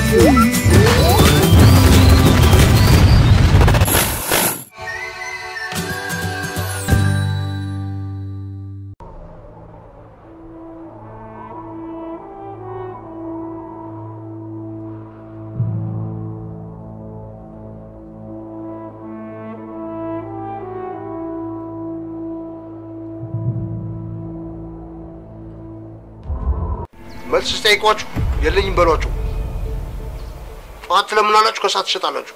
መልስ ስጠይቋችሁ የለኝም በሏቸው። ጠዋት ትለምናላችሁ፣ ከሰዓት ትሸጣላችሁ።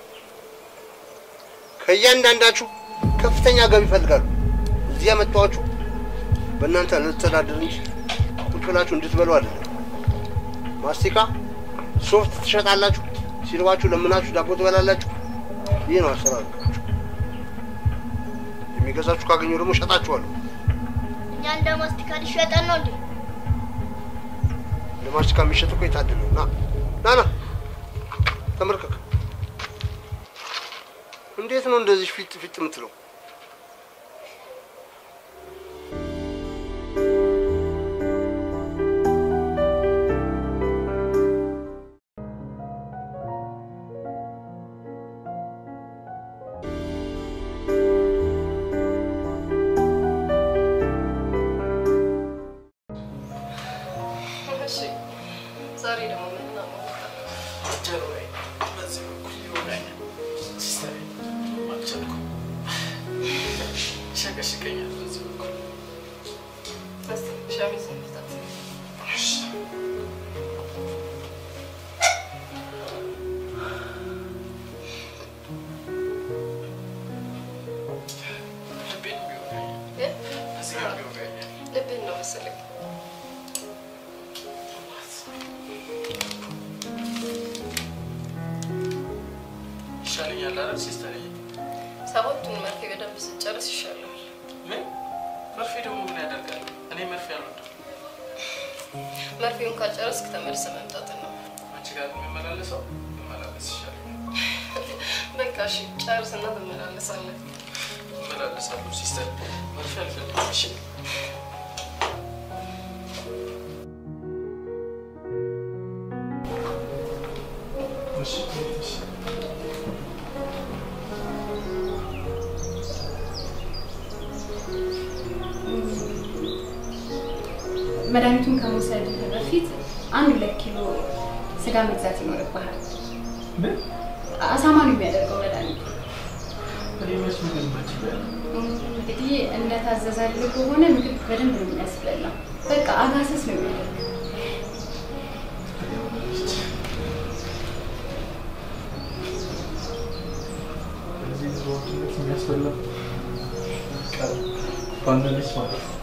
ከእያንዳንዳችሁ ከፍተኛ ገቢ ይፈልጋሉ። እዚህ ያመጣኋችሁ በእናንተ ልተዳደር እንጂ ቁጭ ብላችሁ እንድትበሉ አይደለም። ማስቲካ ሶፍት ትሸጣላችሁ፣ ሲርባችሁ ለምናችሁ ዳቦ ትበላላችሁ። ይህ ነው አሰራሩ። የሚገዛችሁ ካገኘው ደግሞ እሸጣችኋለሁ። እኛ እንደ ማስቲካ ሊሸጠን ነው እንዴ? ለማስቲካ የሚሸጥ እኮ የታደለ ነው። ና ና ና ተመልከክ። እንዴት ነው እንደዚህ ፊት ፊት የምትለው? እሺ ዛሬ ደግሞ ምን እናመጣ? እስቲ ሸሚዝ እንፍታት። እ? ልብህን ነው መሰለኝ። ይሻለኛል አይደል ሲስተር? ሰባቱን መርፌ በደንብ ስጨርስ ይሻላል። ምን መርፌ ደግሞ ምን ያደርጋል? እኔ መርፌ አልወድም። መርፌውን ካልጨረስክ ተመልሰህ መምጣት ነው። አንቺ ጋር የሚመላለሰው መመላለስ ይሻለኛል። በቃ እሺ ጨርስና ትመላለሳለን። እመላለሳለሁ ሲስተር። መርፌ አልፈልግም። እሺ መድኃኒቱን ከመውሰድ በፊት አንድ ሁለት ኪሎ ስጋ መግዛት ይኖርብሃል። ምን አሳማ ነው የሚያደርገው መድኃኒቱ። እኔ መች ምግብ መች እበላለሁ? እንግዲህ እንደታዘዛልህ ከሆነ ምግብ በደንብ ነው የሚያስበላው። በቃ አጋሰስ ነው የሚያደርገው። እዚህ ብዙ ወንድነት የሚያስበላ ቀር ባንነች ማለት ነው።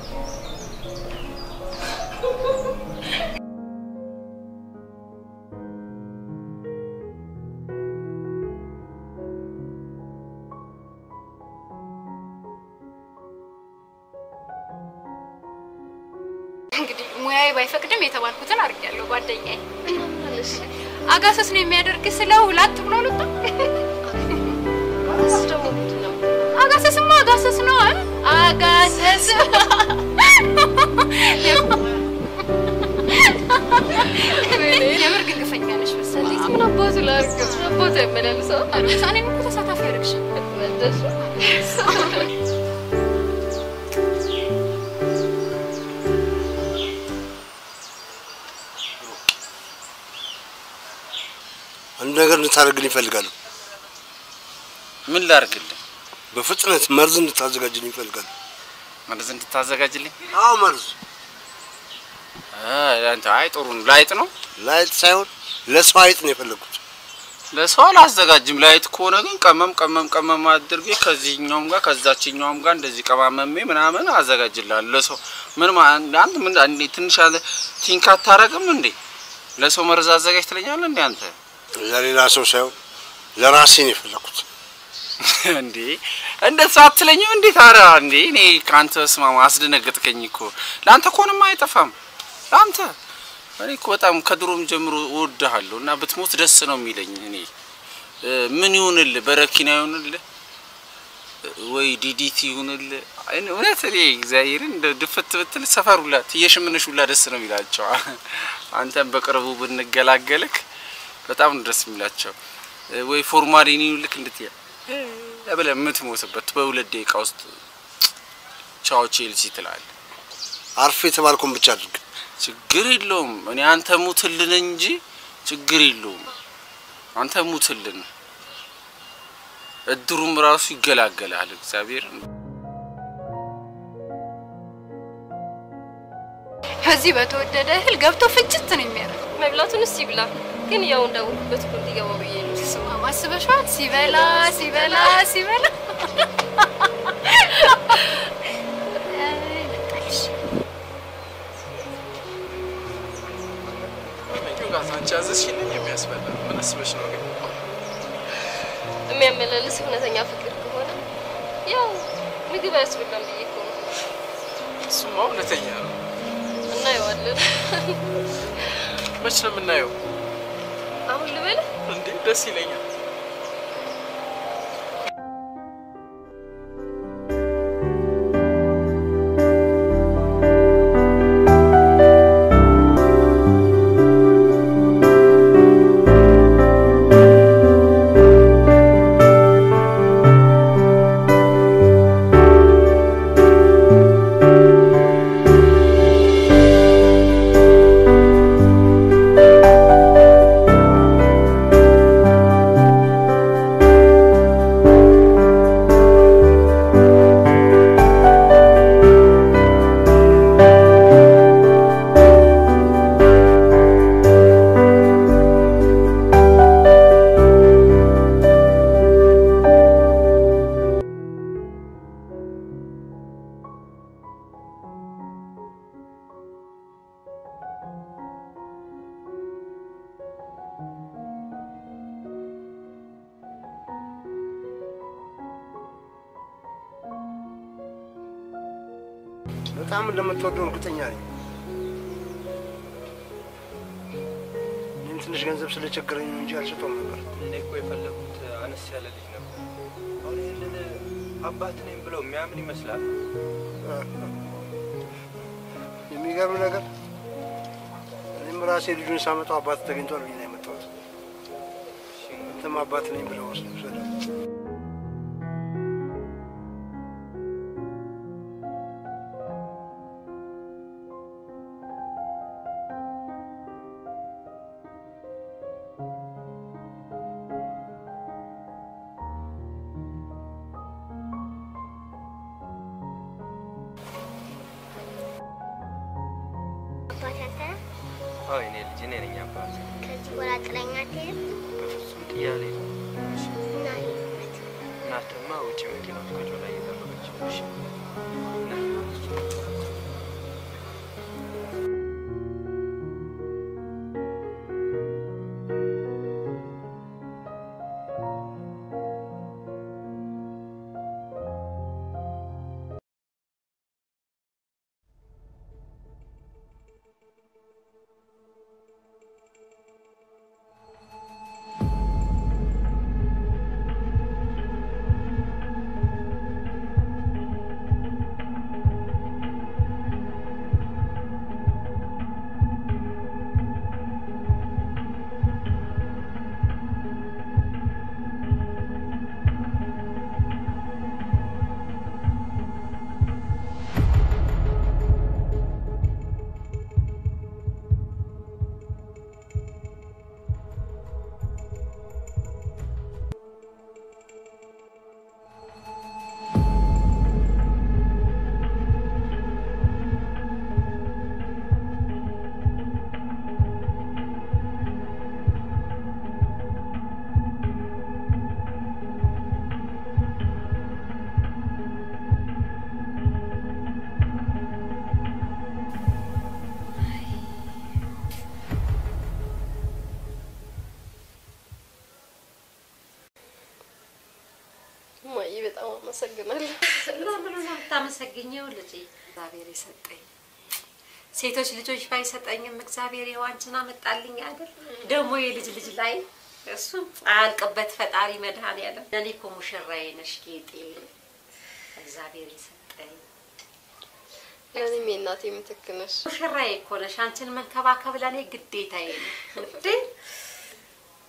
እንግዲህ ሙያዬ ባይፈቅድም የተባልኩትን አድርጌያለሁ። ጓደኛዬ አጋሰስ ነው የሚያደርግ ስለው ላጥ ብሎ ልጣ እሱ ደግሞ ምንድን ነው? አጋሰስማ አጋሰስ ነው አ? አጋሰስ የምር ግን ግፈኛ ነሽ መሰለኝ። ምን አባቱ ላድርግ? አባቱ ያመላልሰው እኔም እኮ ተሳታፊ ያደርግሽ መለሱ አንድ ነገር እንድታደርግልኝ ይፈልጋሉ። ምን ላርግልህ? በፍጥነት መርዝ እንድታዘጋጅልኝ ይፈልጋሉ። መርዝ እንድታዘጋጅልኝ? አዎ መርዝ አይ አንተ አይ ጥሩ ነው። ላይጥ ነው ላይጥ ሳይሆን ለሰው አይጥ ነው የፈለግኩት። ለሰው አላዘጋጅም። ላይጥ ከሆነ ግን ቀመም ቀመም ቀመም አድርጌ ከዚህኛውም ጋር ከዛችኛውም ጋር እንደዚህ ቀማመሜ ምናምን አዘጋጅልሃለሁ። ለሰው ምን ማ- አንተ ምን አንዴ ትንሽ አለ ቲንክ አታረግም እንዴ? ለሰው መርዝ አዘጋጅ ትለኛለህ እንዴ አንተ? ለሌላ ሰው ሳይሆን ለራሴ ነው የፈለግኩት። እንዴ እንደዛ አትለኝም እንዴ? ታዲያ እንዴ እኔ ከአንተ ስማማ አስደነገጥከኝ እኮ። ለአንተ ከሆነማ አይጠፋም። ለአንተ እኔ እኮ በጣም ከድሮም ጀምሮ እወድሃለሁ እና ብትሞት ደስ ነው የሚለኝ። እኔ እ፣ ምን ይሁንልህ? በረኪና ይሁንልህ ወይ ዲዲቲ ይሁንልህ? እኔ እውነት እኔ እግዚአብሔርን እንደ ድፍት ብትል ሰፈር ሁላ ትየሽምንሽ ሁላ ደስ ነው የሚላቸው። አንተም በቅርቡ ብንገላገልክ በጣም ነው ደስ የሚላቸው። እ፣ ወይ ፎርማሊኒ ልክ እንድትያ ብለህ የምትሞትበት በሁለት ደቂቃ ውስጥ ቻው ቼልሲ ትላለህ። አርፍ የተባልኩን ብቻ አድርግ። ችግር የለውም። እኔ አንተ ሙትልን እንጂ ችግር የለውም። አንተ ሙትልን፣ እድሩም ራሱ ይገላገላል። እግዚአብሔር ከዚህ በተወደደ እህል ገብቶ ፍጭት ነው የሚያደርገው። መብላቱን እስቲ ብላ፣ ግን ያው እንዳወኩበት እኮ እንዲገባው ብዬ ነው። ስማ ማስበሻል። ሲበላ ሲበላ ሲበላ ጋር አንቺ ያዘዝሽንን የሚያስበላ ምን አስበሽ ነው ግን? የሚያመላልስ እውነተኛ ፍቅር ከሆነ ያው ምግብ አያስበላም ብዬ እኮ ነው። እሱማ እውነተኛ ነው። እናየዋለን። መች ነው የምናየው? አሁን ልበልህ እንዴ ደስ ይለኛል። በጣም እንደምትወደው እርግጠኛ ነኝ። እኔም ትንሽ ገንዘብ ስለቸገረኝ ነው እንጂ አልሰጠውም ነበር። እኔ እኮ የፈለጉት አነስ ያለ ልጅ ነበር። አሁን ይህንን አባት ነኝ ብለው የሚያምን ይመስላል። የሚገርም ነገር እኔም ራሴ ልጁን ሳመጣው አባት ተገኝቷል ብዬ ነው የመጣሁት። አንተም አባት ነኝ ብለው ወስድ ውሰደው። አባት አንተ ነህ? አዎ የኔ ልጅ እኔ ነኝ አባት። ከዚህ በኋላ ጥለኸኝ አትሄድም? በፍጹም ጥያሌ ነው። እና ይሁንበት። እናትማ ውጭ መኪና ውስጥ ቁጭ ብላ እየጠበቀች ነው። እሺ ና። እማዬ በጣም አመሰግናለሁ። ለምን ነው የምታመሰግኘው? ልጄ እግዚአብሔር የሰጠኝ ሴቶች ልጆች ባይሰጠኝም እግዚአብሔር ይኸው አንቺን አመጣልኝ አይደል? ደግሞ የልጅ ልጅ ላይ እሱ አያልቅበት ፈጣሪ መድኃኔዓለም። ለእኔ እኮ ሙሽራዬ ነሽ ጌጤ፣ እግዚአብሔር የሰጠኝ ለእኔም የእናቴ ምትክ ነሽ። ሙሽራዬ እኮ ነሽ። አንቺን መንከባከብ ለእኔ ግዴታዬ ነው እንዴ።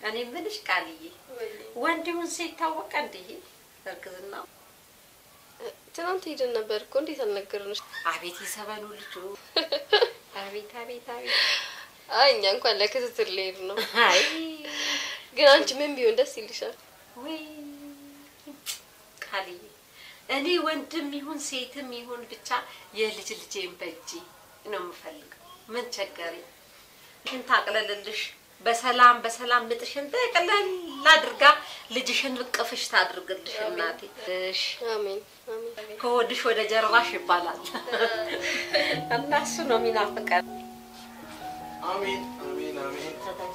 እኔ የምልሽ ቃልዬ ወንድውን ሴት ታወቀ እንዲህ እርግዝናው ትናንት ሄደን ነበር እኮ እንዴት አልነገርንሽ? አቤት የሰበኑ ልጁ አቤት አቤት አቤት አይ እኛ እንኳን ለክትትል ልሄድ ነው። አይ ግን አንቺ ምን ቢሆን ደስ ይልሻል? ወይ ቃልዬ እኔ ወንድም ይሁን ሴትም ይሁን ብቻ የልጅ ልጄን በእጄ ነው የምፈልገው። ምን ቸገረኝ? ግን ታቅለልልሽ በሰላም በሰላም ምጥሽን ጠቅለል አድርጋ ልጅሽን እቅፍሽ ታድርግልሽ እናቴ። እሽ አሜን አሜን። ከወድሽ ወደ ጀርባሽ ይባላል እና እሱ ነው የሚናፍቀን። አሜን አሜን አሜን።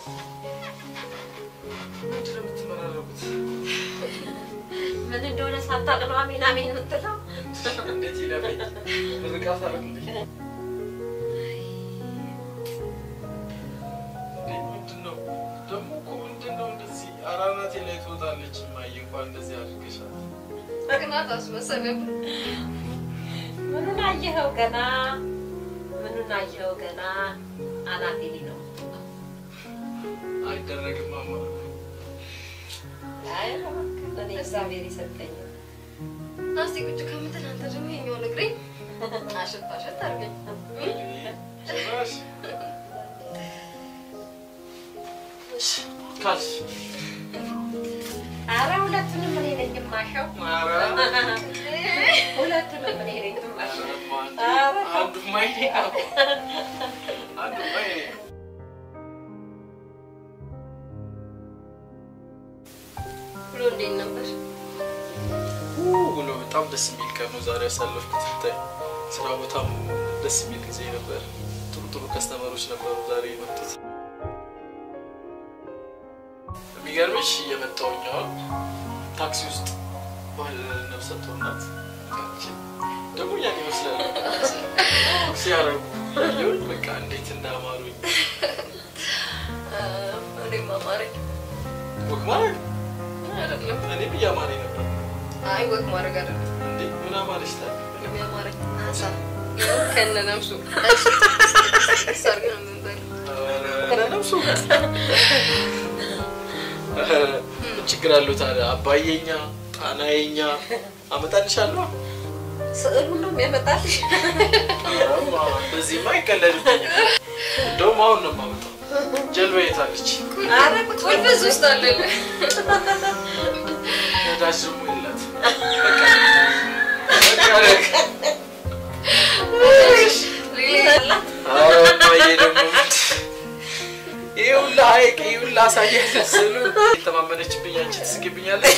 ምንድን ነው የምትመራረቁት? ምን እንደሆነ ሳታውቅ ነው አሜን አሜን የምትለው። እንዴት ይለፈኝ ምርቃት አርግልኝ። እንዴ ምንድን ነው ደግሞ እኮ ምንድን ነው እንደዚህ አራናቴ ላይ ትወጣለች። እማዬ እንኳን እንደዚህ አድርገሻል። ቅናት አስመሰለም። ምኑን አየኸው ገና? ምኑን አየኸው ገና? አናቴ ላይ ነው። አይደረግም ማማ። አይ እኔ እግዚአብሔር የሰጠኝ ናስቲ ቁጭ ከምትል አንተ ደግሞ የሚሆን እግሬ አሸት አሸት አድርገኝ። ጭራሽ ካልሽ አረ ሁለቱንም እኔ ነኝ የማሸው። ኧረ ሁለቱንም እኔ ነኝ የማሸው። አንዱ ማይኔ ነው አንዱ ማይኔ ነው። ብሎ እንዴት ነበር? ውሎ በጣም ደስ የሚል ቀን ነው ዛሬ ያሳለፍኩት። ብታይ ስራ ቦታም ደስ የሚል ጊዜ ነበር። ጥሩ ጥሩ ከስተመሮች ነበሩ ዛሬ የመጡት። የሚገርምሽ እየመጣሁኝ አሁን ታክሲ ውስጥ ባል ነፍሰ ጡር ናት ደግሞ ያን ይመስላል ሲያረጉ ያየሁኝ በቃ እንዴት እንዳማሩኝ እኔም አማረኝ። ወግ ማድረግ አይደለም እኔም እያማረኝ ነበር። አይ ወግ ማድረግ አይደለም። እንዴ ምን አማረሽ ታዲያ? ምንም ያማረኝ አሳ ከነ ነፍሱ ሰርግ ነው የምንበለው። ከነነፍሱ ምን ችግር አለው ታዲያ? አባዬኛ ጣናዬኛ አመጣልሻለሁ። ስዕሉን ነው የሚያመጣልሽ። አረማ በዚህማ አይቀለድብኝም። እንደውም አሁን ነው የማመጣው። ጀልባ የታለች? አረ ቁልፍ እዚህ ውስጥ አለልህ። ነዳጅ ደግሞ የላት። በቃ በቃ ኧረ እማዬ ደግሞ ይሄ ሁላ ሐይቅ ይሄ ሁላ አሳያለሁ ስሉ የተማመነችብኝ አንቺ ትስቂብኛለሽ።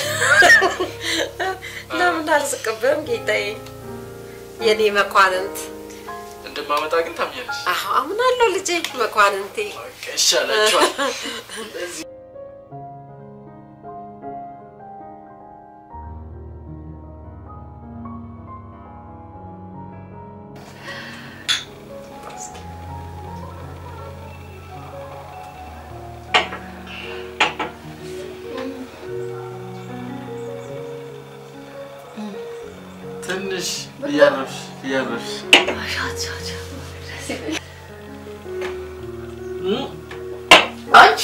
ለምን አልስቅብህም ጌታዬ? የኔ መኳንንት እንደማመጣ ግን ታምኛለሽ። አሁ አምናለሁ ልጄ መኳንንቴ። በቃ ይሻላችኋል። እንደዚህ ትንሽ እያረፍሽ እያረፍሽ አንቺ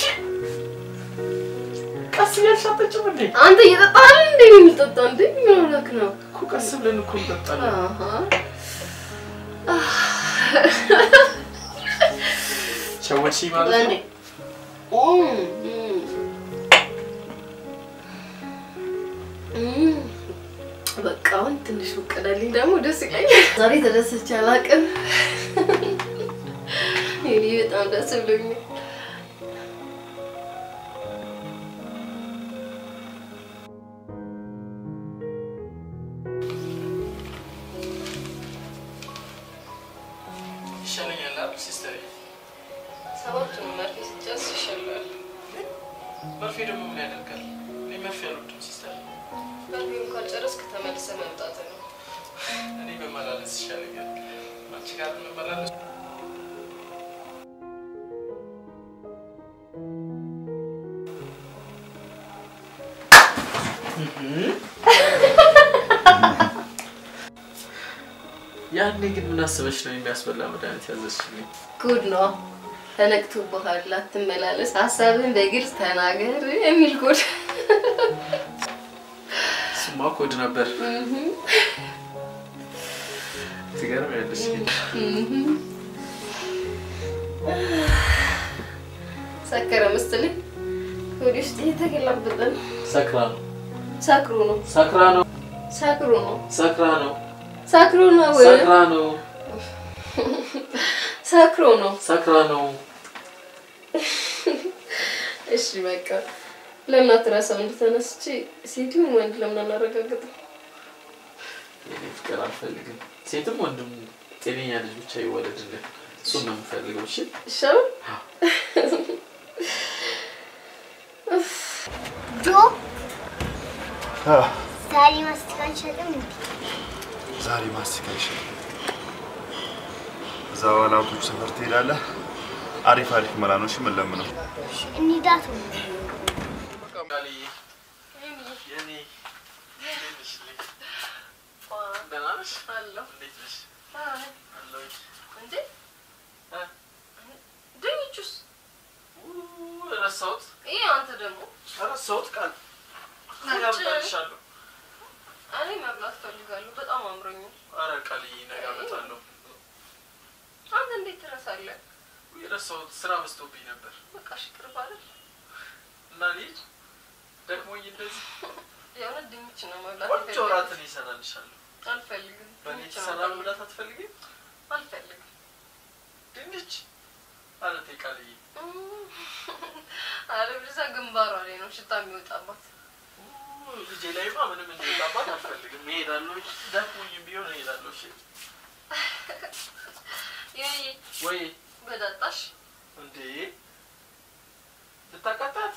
ቀስ እያልሽ አትጠጪም እንዴ? አንተ እየጠጣህ አይደል እንዴ የምንጠጣው? እንዴ ምን ሆነህ ነው? እኮ ቀስ ብለን እኮ እንጠጣለን። አሃ ሸወድሽኝ ማለት ለኔ ነው። በቃ አሁን ትንሽ ፍቀደልኝ፣ ደግሞ ደስ ይለኛል። ዛሬ ተደስቼ አላውቅም። እኔ በጣም ደስ ብሎኛል። ይሻለኛል አይደል ሲስተር? ሰባቱን መርፌ ስጨርስ ይሻላል። መርፌ ደግሞ ምን ያደርጋል? እኔ መርፌ አልወድም ሲስተር። መርፌውን ካልጨረስክ ተመልሰህ መምጣት ነው። እኔ መመላለስ ይሻለኛል። አንቺ ጋር መመላለስ ያኔ ግን ምን አስበሽ ነው የሚያስበላ መድኃኒት ያዘዝሽልኝ? ጉድ ነው። ተነቅቶብሃል፣ አትመላለስ፣ ሀሳብን በግልጽ ተናገር የሚል ኮድ ስማ ኮድ ነበር። ትገርሚያለሽ ግን ሰከረ መሰለኝ። ወደ ውስጥ እየተገላበጠ ነው። ሰክራ ነው ሳክሮ ነው ሰክራ ነው ሳክሮ ነው ሰክራ ነው ሳክሮ ነው ሰክራ ነው ሳክሮ ነው። ሰክራ ነው። እሺ በቃ ለምን አትረሳው? እንደተነስቼ ሴት ይሁን ወንድ ለምን አናረጋግጥም? የኔ ፍቅር አልፈልግም። ሴትም ወንድም ጤነኛ ልጅ ብቻ ይወለድልን። እሱን ነው የምፈልገው። እሺ ይሻላል። ጆ ዛሬ ማስቲካ አንሸጥም እንዴ? ዛሬ ማስቲካ ይሻል። እዛ በኋላ አውቶች ሰፈር ትሄዳለህ። አሪፍ አሪፍ መላኖች ምን ለምነው እንሂዳት ነው። ቃልዬ የኔ እንዴት ነሽ ልጅ? ደህና ነሽ? አለሁ። እንዴት ነሽ? አይ፣ አለሁኝ። እንዴ እ? ድንቹስ? ኡ፣ ረሳሁት ይሄ አንተ ደግሞ ረሳሁት ቃል ነገ ውጭ- አመጣልሻለሁ። እኔ መብላት ፈልጋለሁ። በጣም አምሮኛል። ኧረ ቃልዬ ነገ አመጣለሁ። አንተ እንዴት ትረሳለህ? የረሳሁት ስራ በዝቶብኝ ነበር በቃ እሺ፣ ቅርብ አይደል? እና ልሂድ ደክሞኝ እንደዚህ የእውነት ድንች ነው መብላት ቆንጆ የፈለግኩት። እራትን ይሰራልሻለሁ። አልፈልግም። በእኔ ድንች ነው የተሰራ መብላት መብላት አትፈልጊም? አልፈልግም። ድንች አለቴ ቃልዬ አረ ብዛ ግንባሯ ላይ ነው ሽታ የሚወጣባት። ኡ፣ ልጄ ላይማ ምንም እንዲወጣባት አልፈልግም። እሄዳለሁ። ደክሞኝም ቢሆን እሄዳለሁ። እሺ ይሄ ወይ በዳጣሽ እንዴ ልታቃጣት?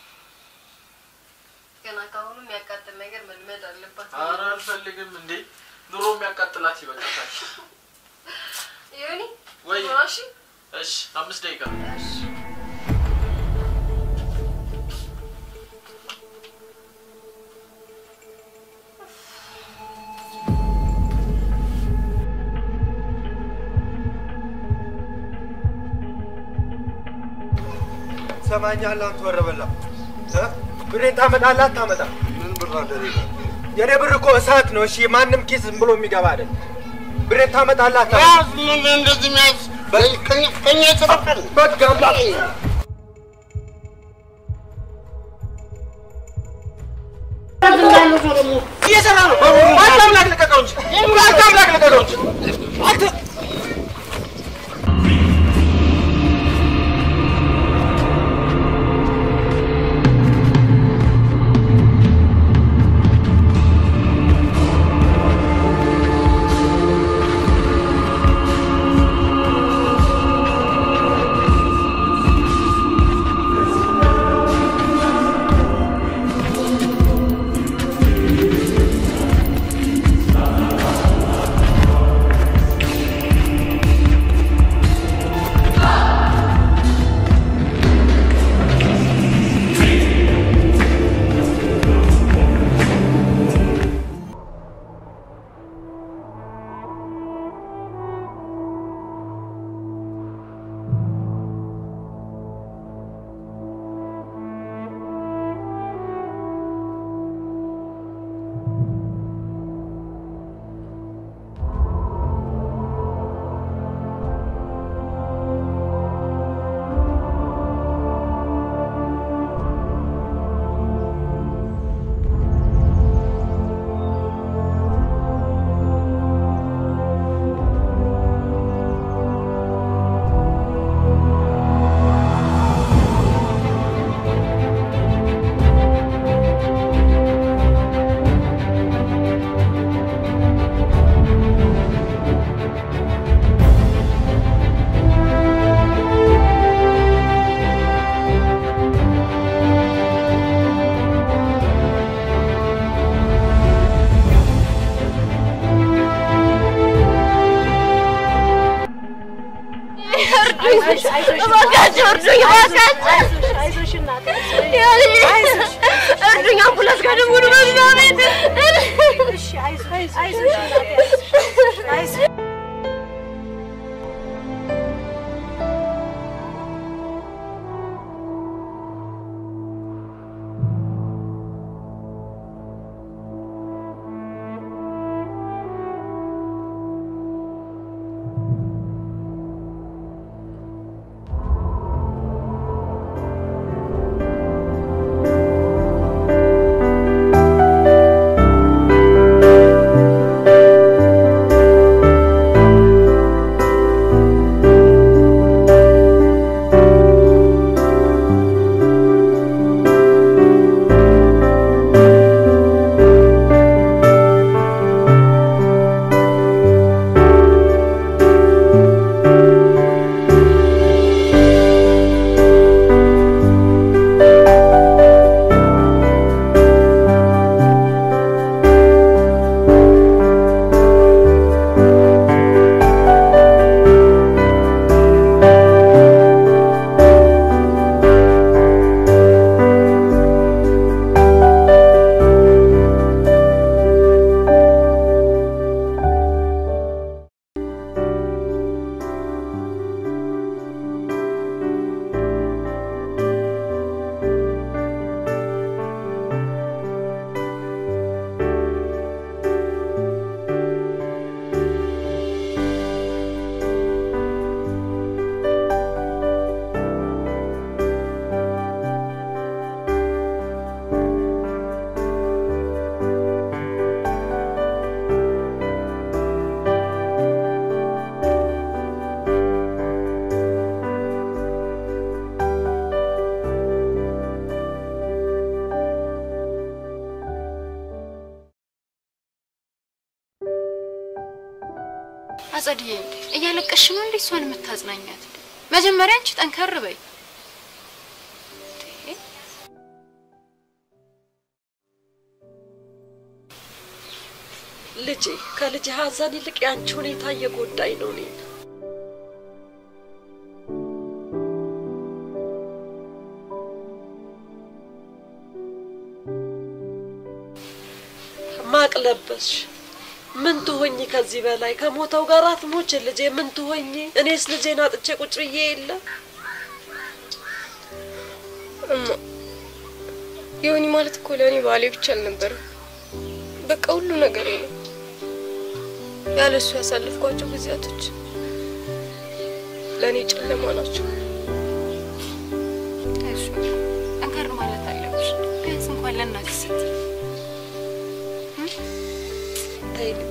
ገና ካሁኑ የሚያቃጥል ነገር መልመድ አለባት። ኧረ አልፈልግም። እንዴ ኑሮ የሚያቃጥላት ይበቃታል። ይሁኒ ወይ እሺ እሺ፣ አምስት ደቂቃ እሺ ሰማኛለህ አንተ ወረበላ እ? ብሬን ታመጣለህ አታመጣም? ምን ብር አለ እኔ ጋር? የኔ ብር እኮ እሳት ነው። እሺ ማንም ኪስ ዝም ብሎ የሚገባ አይደል። ብሬን ታመጣለህ አታመጣም? ያዝ ምን እንደዚህ መያዝ በ- ከኛ- ከኛ የተረፈን በቃ አምጣ። እየሰራ ነው። አንተ አምላክ ልቀቀው እንጂ አንተ አምላክ ልቀቀው እንጂ አንተ እባካችሁ እርዱኝ! እባካችሁ እርዱኝ! አምቡላንስ ጋር ደውሉ በእግዚአብሔር! አጸድዬ እያለቀሽ ነው እንዴ እሷን የምታጽናኛት? መጀመሪያ አንቺ ጠንከር በይ። ልጄ ከልጅ ሀዘን ይልቅ የአንቺ ሁኔታ እየጎዳኝ ነው እኔን። ማቅ ለበስሽ። ምን ትሆኝ ከዚህ በላይ ከሞተው ጋር አትሞች ልጄ። ምን ትሆኝ? እኔስ ልጄን አጥቼ ቁጭ ብዬ የለ እማ ዮኒ ማለት እኮ ለእኔ ባሌ ብቻ አልነበረም። በቃ ሁሉ ነገሬ ነው። ያለ እሱ ያሳለፍኳቸው ጊዜያቶች ለእኔ ጨለማ ናቸው። እሺ ጠንከር ማለት አለብሽ። ቢያንስ እንኳን ለእናትሽ ስትይ ተይ ልጄ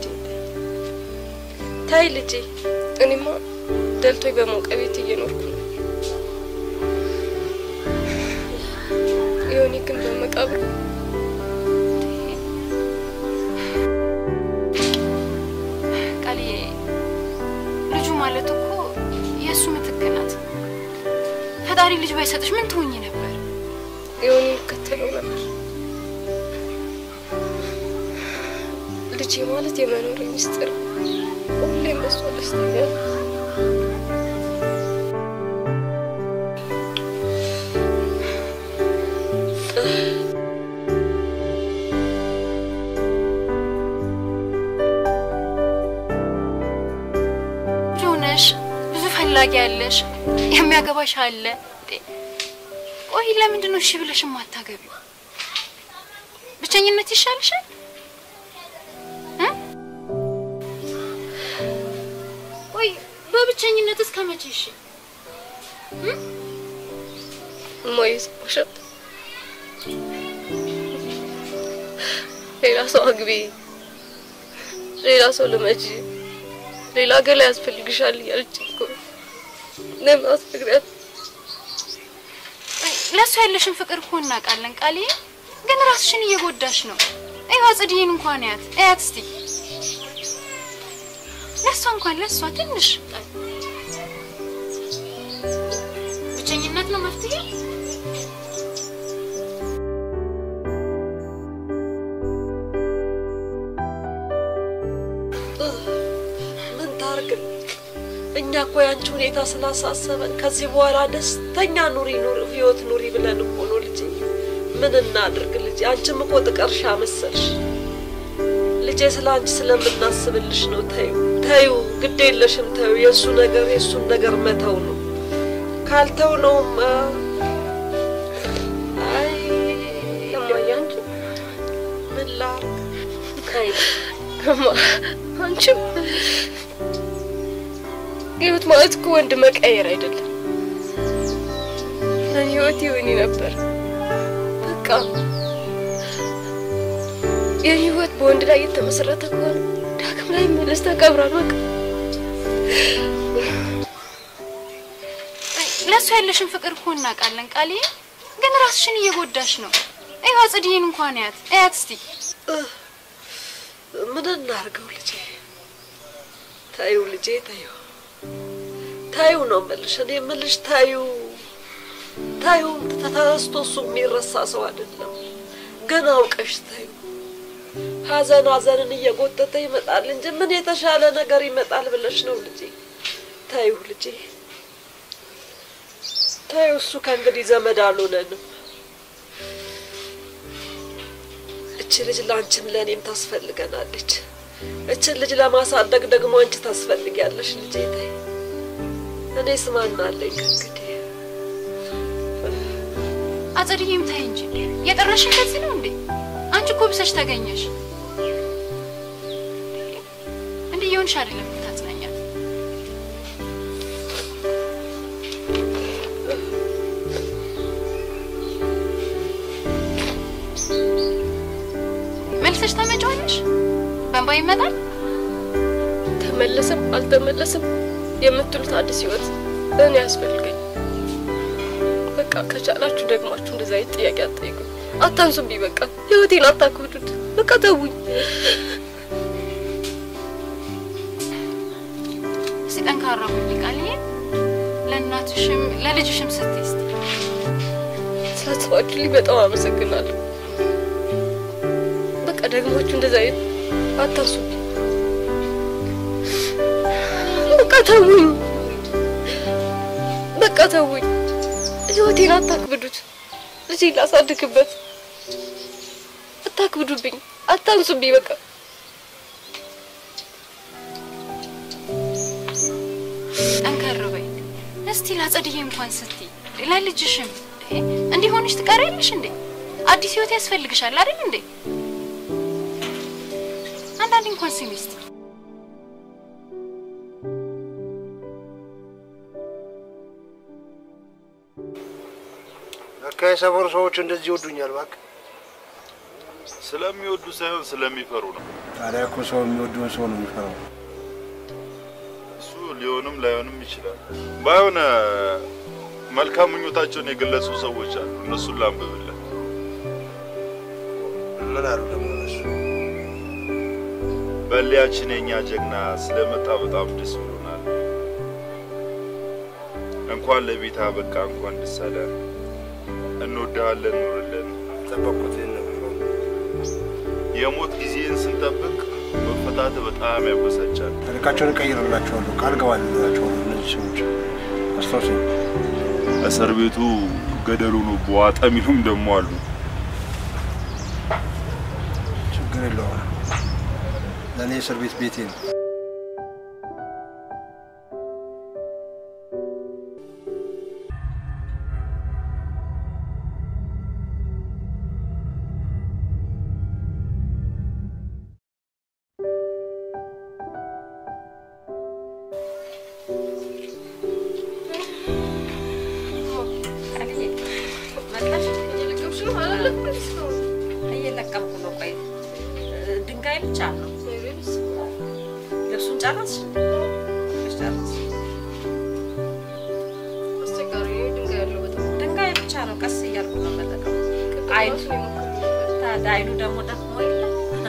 ተይ ልጄ። እኔማ ደልቶኝ በሞቀ ቤት እየኖርኩ ነው። ዮኒ ግን በመቃብር ቃልዬ ልጁ ማለት እኮ የእሱ ምትክ ናት። ፈጣሪ ልጅ ባይሰጥሽ ምን ትሆኝ ነበር? ዮኒ ይከተለው ነበር። ልጄ ማለት የመኖር ሚስጥር፣ ሁሌም በሷ ደስተኛ ነው። ልጅ ሆነሽ ብዙ ፈላጊ ያለሽ የሚያገባሽ አለ። እንዴ ቆይ ለምንድን ነው እሺ ብለሽ የማታገቢው? ብቸኝነት ይሻልሻል? እ? ቆይ በብቸኝነት እስከ መቼ? እሺ እማዬ ሰማሻት? ሌላ ሰው አግቢ፣ ሌላ ሰው ልመጂ፣ ሌላ ገላ ያስፈልግሻል እያለች እኮ ነው። ለምን አስነግሪያት? ለእሱ ያለሽን ፍቅር እኮ እናውቃለን ቃልዬ፣ ግን ራስሽን እየጎዳሽ ነው። ይኸው ጽድዬን እንኳን ያት እያት እስቲ ለእሷ እንኳን ለእሷ ትንሽ ብቸኝነት ነው መፍትሄ። ምን ታርግ? እኛ እኮ ያንቺ ሁኔታ ስላሳሰበን ከዚህ በኋላ ደስተኛ ኑሪ ኑሪ ህይወት ኑሪ ብለን እኮ ነው ልጄ። ምን እናድርግ ልጄ? አንቺም እኮ ጥቀርሻ መሰልሽ ልጄ። ስለ አንቺ ስለምናስብልሽ ነው። ተዩ ተዩ፣ ግድ የለሽም ተዩ። የእሱ ነገር የእሱን ነገር መተው ነው። ካልተው ነውማ አይ እማዬ አንቺ ምን ላርግ? አይ እማ አንቺም ህይወት ማለት እኮ ወንድ መቀየር አይደለም። ለኔ ህይወት ዮኒ ነበር። በቃ የኔ ህይወት በወንድ ላይ የተመሰረተ ከሆነ ዳግም ላይ መለስ ተቀብሯል። በቃ ለእሱ ያለሽን ፍቅር እኮ እናውቃለን ቃልዬ፣ ግን ራስሽን እየጎዳሽ ነው። ይኸው ጽድዬን እንኳን ያት እያት እስቲ ምን እናርገው ልጄ? ታዩ ልጄ ታዩ ታዩ ነው የምልሽ። እኔ የምልሽ ታዩ ታዩ ተተረስቶ እሱ የሚረሳ ሰው አይደለም። ግን አውቀሽ ታዩ ሀዘን ሀዘንን እየጎተተ ይመጣል እንጂ ምን የተሻለ ነገር ይመጣል ብለሽ ነው ልጄ? ታዩ ልጄ ታዩ እሱ ከእንግዲህ ዘመድ አልሆነንም። እች ልጅ ለአንቺም ለእኔም ታስፈልገናለች። እችን ልጅ ለማሳደግ ደግሞ አንቺ ታስፈልጊያለሽ ልጄ። ተይ እኔስ ማን አለኝ ከእንግዲህ? አጸድዬም ታይ እንጂ የጠራሽን ከዚህ ነው እንዴ? አንቺ እኮ ብሰሽ ተገኘሽ። እንዲህ እየሆንሽ አይደለም የምታጽናኛት። መልሰሽ ታመጫዋለሽ። በእንባ ይመጣል። ተመለሰም አልተመለሰም የምትሉት አዲስ ህይወት እኔ ያስፈልገኝ። በቃ ከቻላችሁ ደግማችሁ እንደዛ አይነት ጥያቄ አትጠይቁ። አታንሱብኝ። በቃ ህይወቴን አታክብዱት። በቃ ተውኝ። እስቲ ጠንካራ ሁኚ ቃልዬ። ለእናትሽም ለልጅሽም ስትይ እስቲ ስላሰባችሁልኝ በጣም አመሰግናለሁ። በቃ ደግማችሁ እንደዛ አይነት አታስቡ። በቃ ተውኝ፣ በቃ ተውኝ። ህይወቴን አታክብዱት። ልጄን ላሳድግበት አታክብዱብኝ፣ አታንሱብኝ። በቃ ጠንከር በይ እስቲ ላጸድዬ እንኳን ስትይ ለልጅሽም እንዲህ ሆነሽ ትቀሪያለሽ እንዴ? አዲስ ህይወት ያስፈልግሻል አይደል እንዴ? አንዳንዴ እንኳን ስሚ እስቲ ለካ የሰፈሩ ሰዎች እንደዚህ ይወዱኛል። እባክህ ስለሚወዱ ሳይሆን ስለሚፈሩ ነው። ታዲያ እኮ ሰው የሚወደውን ሰው ነው የሚፈራው። እሱ ሊሆንም ላይሆንም ይችላል። ባይሆን መልካም ምኞታቸውን የገለጹ ሰዎች አሉ። እነሱን ላንብብልህ። ምን አሉ ደግሞ እነሱ? በሊያችን የኛ ጀግና ስለመጣ በጣም ደስ ብሎናል። እንኳን ለቤት አበቃ፣ እንኳን ደስ አለ። እንወድሃለን፣ ኑርልን። ጠበቅኩት ይህን ነው። የሞት ጊዜን ስንጠብቅ መፈታት በጣም ያበሳጫል። ታሪካቸውን እቀይርላቸዋለሁ፣ ቃል ገባላቸዋለሁ። እነዚህ ሰዎች አስታውሰኝ። እስር ቤቱ ገደሉ ነው በዋጠ የሚሉም ደግሞ አሉ። ችግር የለውም። ለእኔ እስር ቤት ቤቴ ነው። እየለቀምኩ ነው። ቆይ ድንጋይ ብቻ ነው። ልብሱን ጨረስሽ? ጨረስሽ? አስቸጋሪ ነው ድንጋይ ያለው በጣም ድንጋይ ብቻ ነው። ቀስ እያልኩ ነው መለቀም። አይኑ ታዲያ አይኑ ደግሞ ደክሞ የለ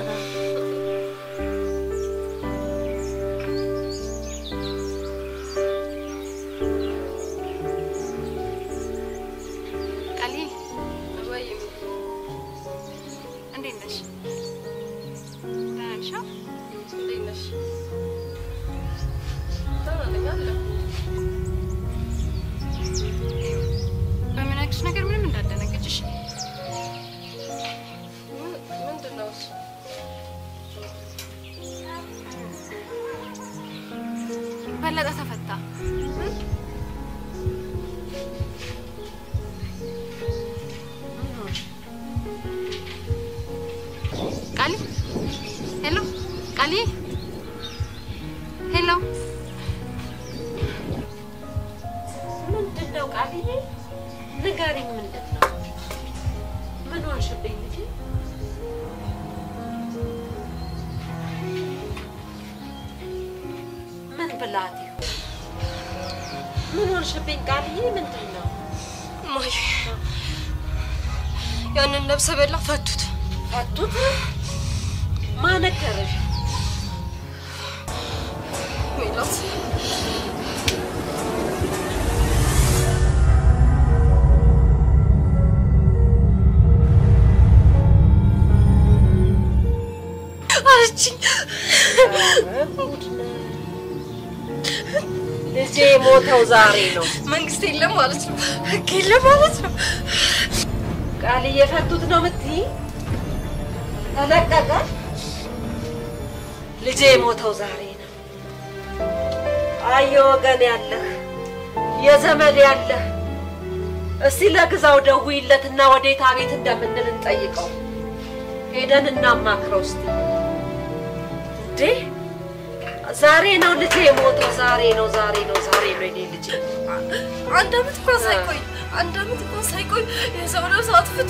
ቃልዬ አባዬ እንዴት ነሽ? ደህና ነሽ? አዎ? እንዴት ነሽ? ደህና ነኝ አለ በምነግርሽ ነገር ምንም እንዳትደነግጭሽ። ምን- ምንድን ነው እሱ? በለጠ ተፈታ። ቃሊ ሄሎ፣ ቃሊ ሄሎ፣ ምንድን ነው ቃልዬ? ንገሪኝ፣ ምንድን ነው? ምን ሆንሽብኝ ልጄ? ምን ብላት ይሆን? ምን ሆንሽብኝ ቃልዬ? ምንድን ነው? እማዬ ያንን ነብሰ በላ ፈቱት። ፈቱት? ማን ነገረሽ? ሜላት አለችኝ። ልጄ የሞተው ዛሬ ነው። መንግስት የለም ማለት ነው፣ ህግ የለም ማለት ነው። ቃል እየፈቱት ነው የምትይ? ተለቀቀ? ልጄ የሞተው ዛሬ ነው። አየ ወገን ያለህ የዘመድ ያለህ እስቲ ለግዛው ደውይለትና ወዴት አቤት እንደምንል እንጠይቀው። ሄደን እናማክረው እስቲ። እንዴ ዛሬ ነው ልጄ የሞተው፣ ዛሬ ነው፣ ዛሬ ነው፣ ዛሬ ነው የኔ ልጄ። አንድ አመት እንኳን ሳይቆይ አንድ አመት እንኳን ሳይቆይ የሰው ነፍስ አጥፍቶ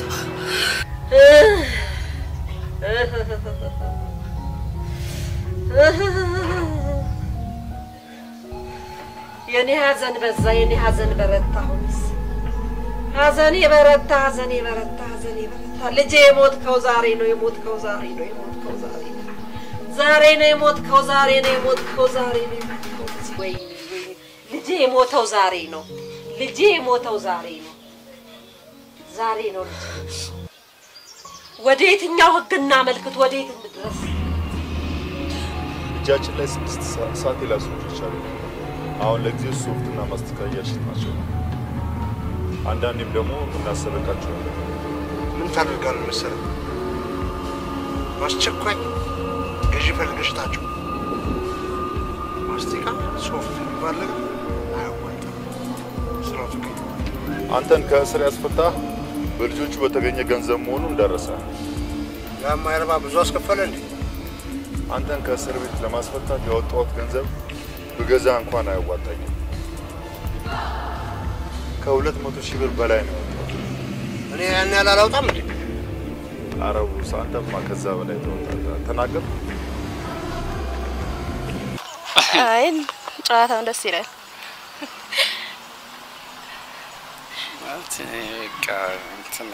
የኔ ሀዘን በዛ፣ የኔ ሀዘን በረታ። አሁንስ ሀዘኔ በረታ፣ ሀዘኔ በረታ፣ ሀዘኔ በረታ። ልጄ የሞትከው ዛሬ ነው፣ የሞትከው ዛሬ ነው፣ የሞትከው ዛሬ ነው። ዛሬ ነው የሞትከው፣ ዛሬ ነው የሞትከው፣ ዛሬ ነው የሞትከው። ወይኔ ወይኔ፣ ልጄ የሞተው ዛሬ ነው። ልጄ የሞተው ዛሬ ነው። ዛሬ ነው ልጄ። ወደ የትኛው ህግ እናመልክት? ወደ የት እንድረስ? እጃችን ላይ ስድስት ሰ- ሰዓት ላሶች አሉ። አሁን ለጊዜው ሶፍትና ማስቲካ እያሸጥ ናቸው። አንዳንዴም ደግሞ እናሰረቃቸዋለን። ምን ታደርጋለህ መሰለህ? በአስቸኳይ ገዢ ፈልገህ ሽጣቸው። ማስቲካ ሶፍት የሚባል ነገር አያዋጣም። ስራው ፍቅር አንተን ከእስር ያስፈታ በልጆቹ በተገኘ ገንዘብ መሆኑ እንዳረሰ የማይረባ ብዙ አስከፈለ እንዴ? አንተን ከእስር ቤት ለማስፈታት ያወጣሁት ገንዘብ ብገዛ እንኳን አያዋጣኝም። ከሁለት መቶ ሺህ ብር በላይ ነው ያወጣሁት። እኔ ያን ያህል አላውጣም እንዴ? አረቡ አንተማ ከዛ በላይ ተወጣ ተናገር። አይ ጨዋታውን ደስ ይላል። ማለት በቃ እንትን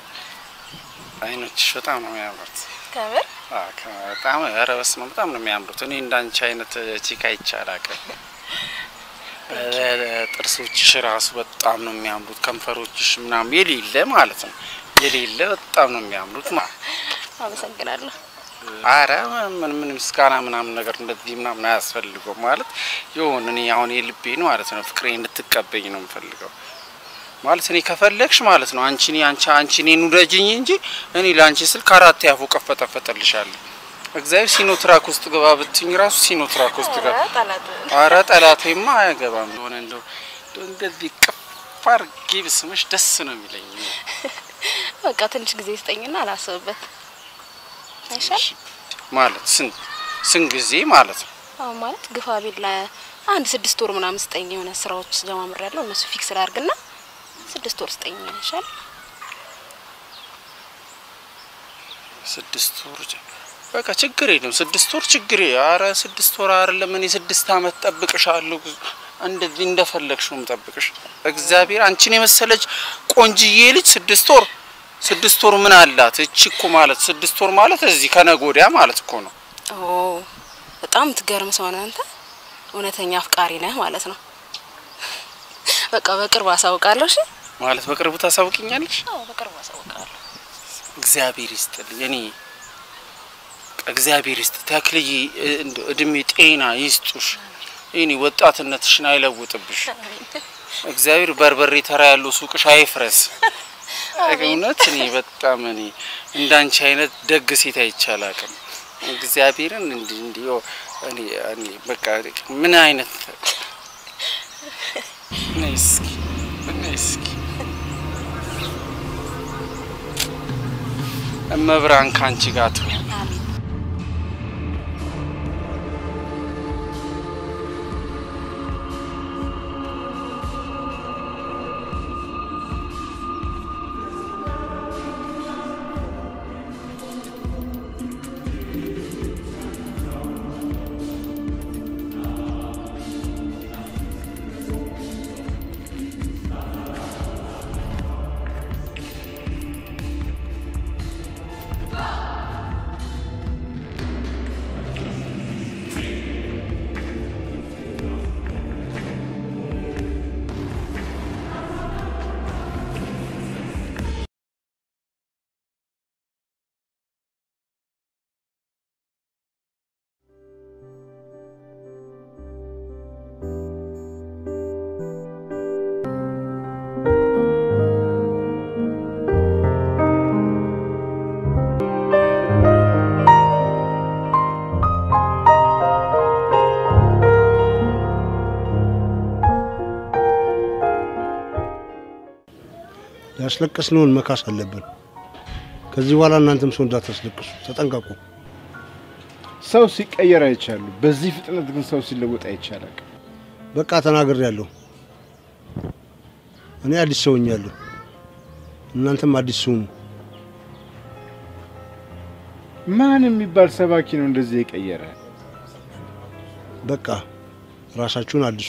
አይኖችሽ በጣም ነው የሚያምሩት። ከምር አዎ፣ ከ- በጣም ኧረ በስመ አብ በጣም ነው የሚያምሩት። እኔ እንዳንቺ አይነት ቺካ ይቻላል። ጥርሶችሽ ራሱ በጣም ነው የሚያምሩት። ከንፈሮችሽ ምናምን የሌለ ማለት ነው የሌለ በጣም ነው የሚያምሩት ማለት አመሰግናለሁ። አረ ምን ምን ምስጋና ምናምን ነገር እንደዚህ ምናምን አያስፈልገው ማለት የሆነ እኔ አሁን የልቤን ማለት ነው ፍቅሬ እንድትቀበኝ ነው የምፈልገው ማለት እኔ ከፈለግሽ ማለት ነው አንቺ እኔ አንቺ አንቺ እኔን ውደጅኝ እንጂ እኔ ለአንቺ ስል ከአራት ያፉ ቀፈጠፈጠልሻለሁ። እግዚአብሔር ሲኖትራክ ውስጥ ገባ ብትኝ ራሱ ሲኖትራክ ውስጥ ገባ። ጠላት አረ ጠላቴማ አያገባም። የሆነ እንደው እንደው እንደዚህ ቅፍ አድርጌ ብስምሽ ደስ ነው የሚለኝ። በቃ ትንሽ ጊዜ ስጠኝና አላስብበት አይሻል? ማለት ስንት ስንት ጊዜ ማለት ነው አሁን ማለት ግፋ ቢል አንድ ስድስት ወር ምናምን ስጠኝ። የሆነ ስራዎች ጀማምር ያለው እነሱ ፊክስ ላድርግና ስድስት ወር ስጠኝ ይሻል። ስድስት ወር ጀ- በቃ ችግር የለም። ስድስት ወር ችግር የ- አረ ስድስት ወር አይደለም እኔ ስድስት አመት ጠብቅሻለሁ። እንደዚህ እንደፈለግሽ ነው የምጠብቅሽ። እግዚአብሔር አንቺን የመሰለች ቆንጅዬ ልጅ ስድስት ወር ስድስት ወር ምን አላት? እቺ እኮ ማለት ስድስት ወር ማለት እዚህ ከነገ ወዲያ ማለት እኮ ነው። ኦ በጣም የምትገርም ሰው ነህ አንተ። እውነተኛ አፍቃሪ ነህ ማለት ነው። በቃ በቅርብ አሳውቃለሁ። እሺ? ማለት በቅርቡ ታሳውቂኛለሽ? አዎ በቅርብ አሳውቃለሁ። እግዚአብሔር ይስጥልኝ። እኔ እግዚአብሔር ይስጥ ተክልዬ፣ እ- እንደው እድሜ ጤና ይስጡሽ። ይህኔ ወጣትነትሽን አይለውጥብሽ። እግዚአብሔር በርበሬ ተራ ያለው ሱቅሽ አይፍረስ። እውነት እኔ በጣም እኔ እንዳንቺ አይነት ደግ ሴት አይቻል አቅም እግዚአብሔርን እንዲህ እንዲህ ኦ፣ እኔ እኔ በቃ ምን አይነት ነይ እስኪ ነይ እስኪ እመብርሃን ከአንቺ ጋር ትሁን። ያስለቀስነውን መካስ አለብን። ከዚህ በኋላ እናንተም ሰው እንዳታስለቅሱ ተጠንቀቁ። ሰው ሲቀየር አይቻሉ። በዚህ ፍጥነት ግን ሰው ሲለወጥ አይቻላል። በቃ ተናግሬያለሁ። እኔ አዲስ ሰው ሆኛለሁ። እናንተም አዲስ ሰው ሁኑ። ማን የሚባል ሰባኪ ነው እንደዚህ የቀየረ? በቃ ራሳችሁን አድሱ።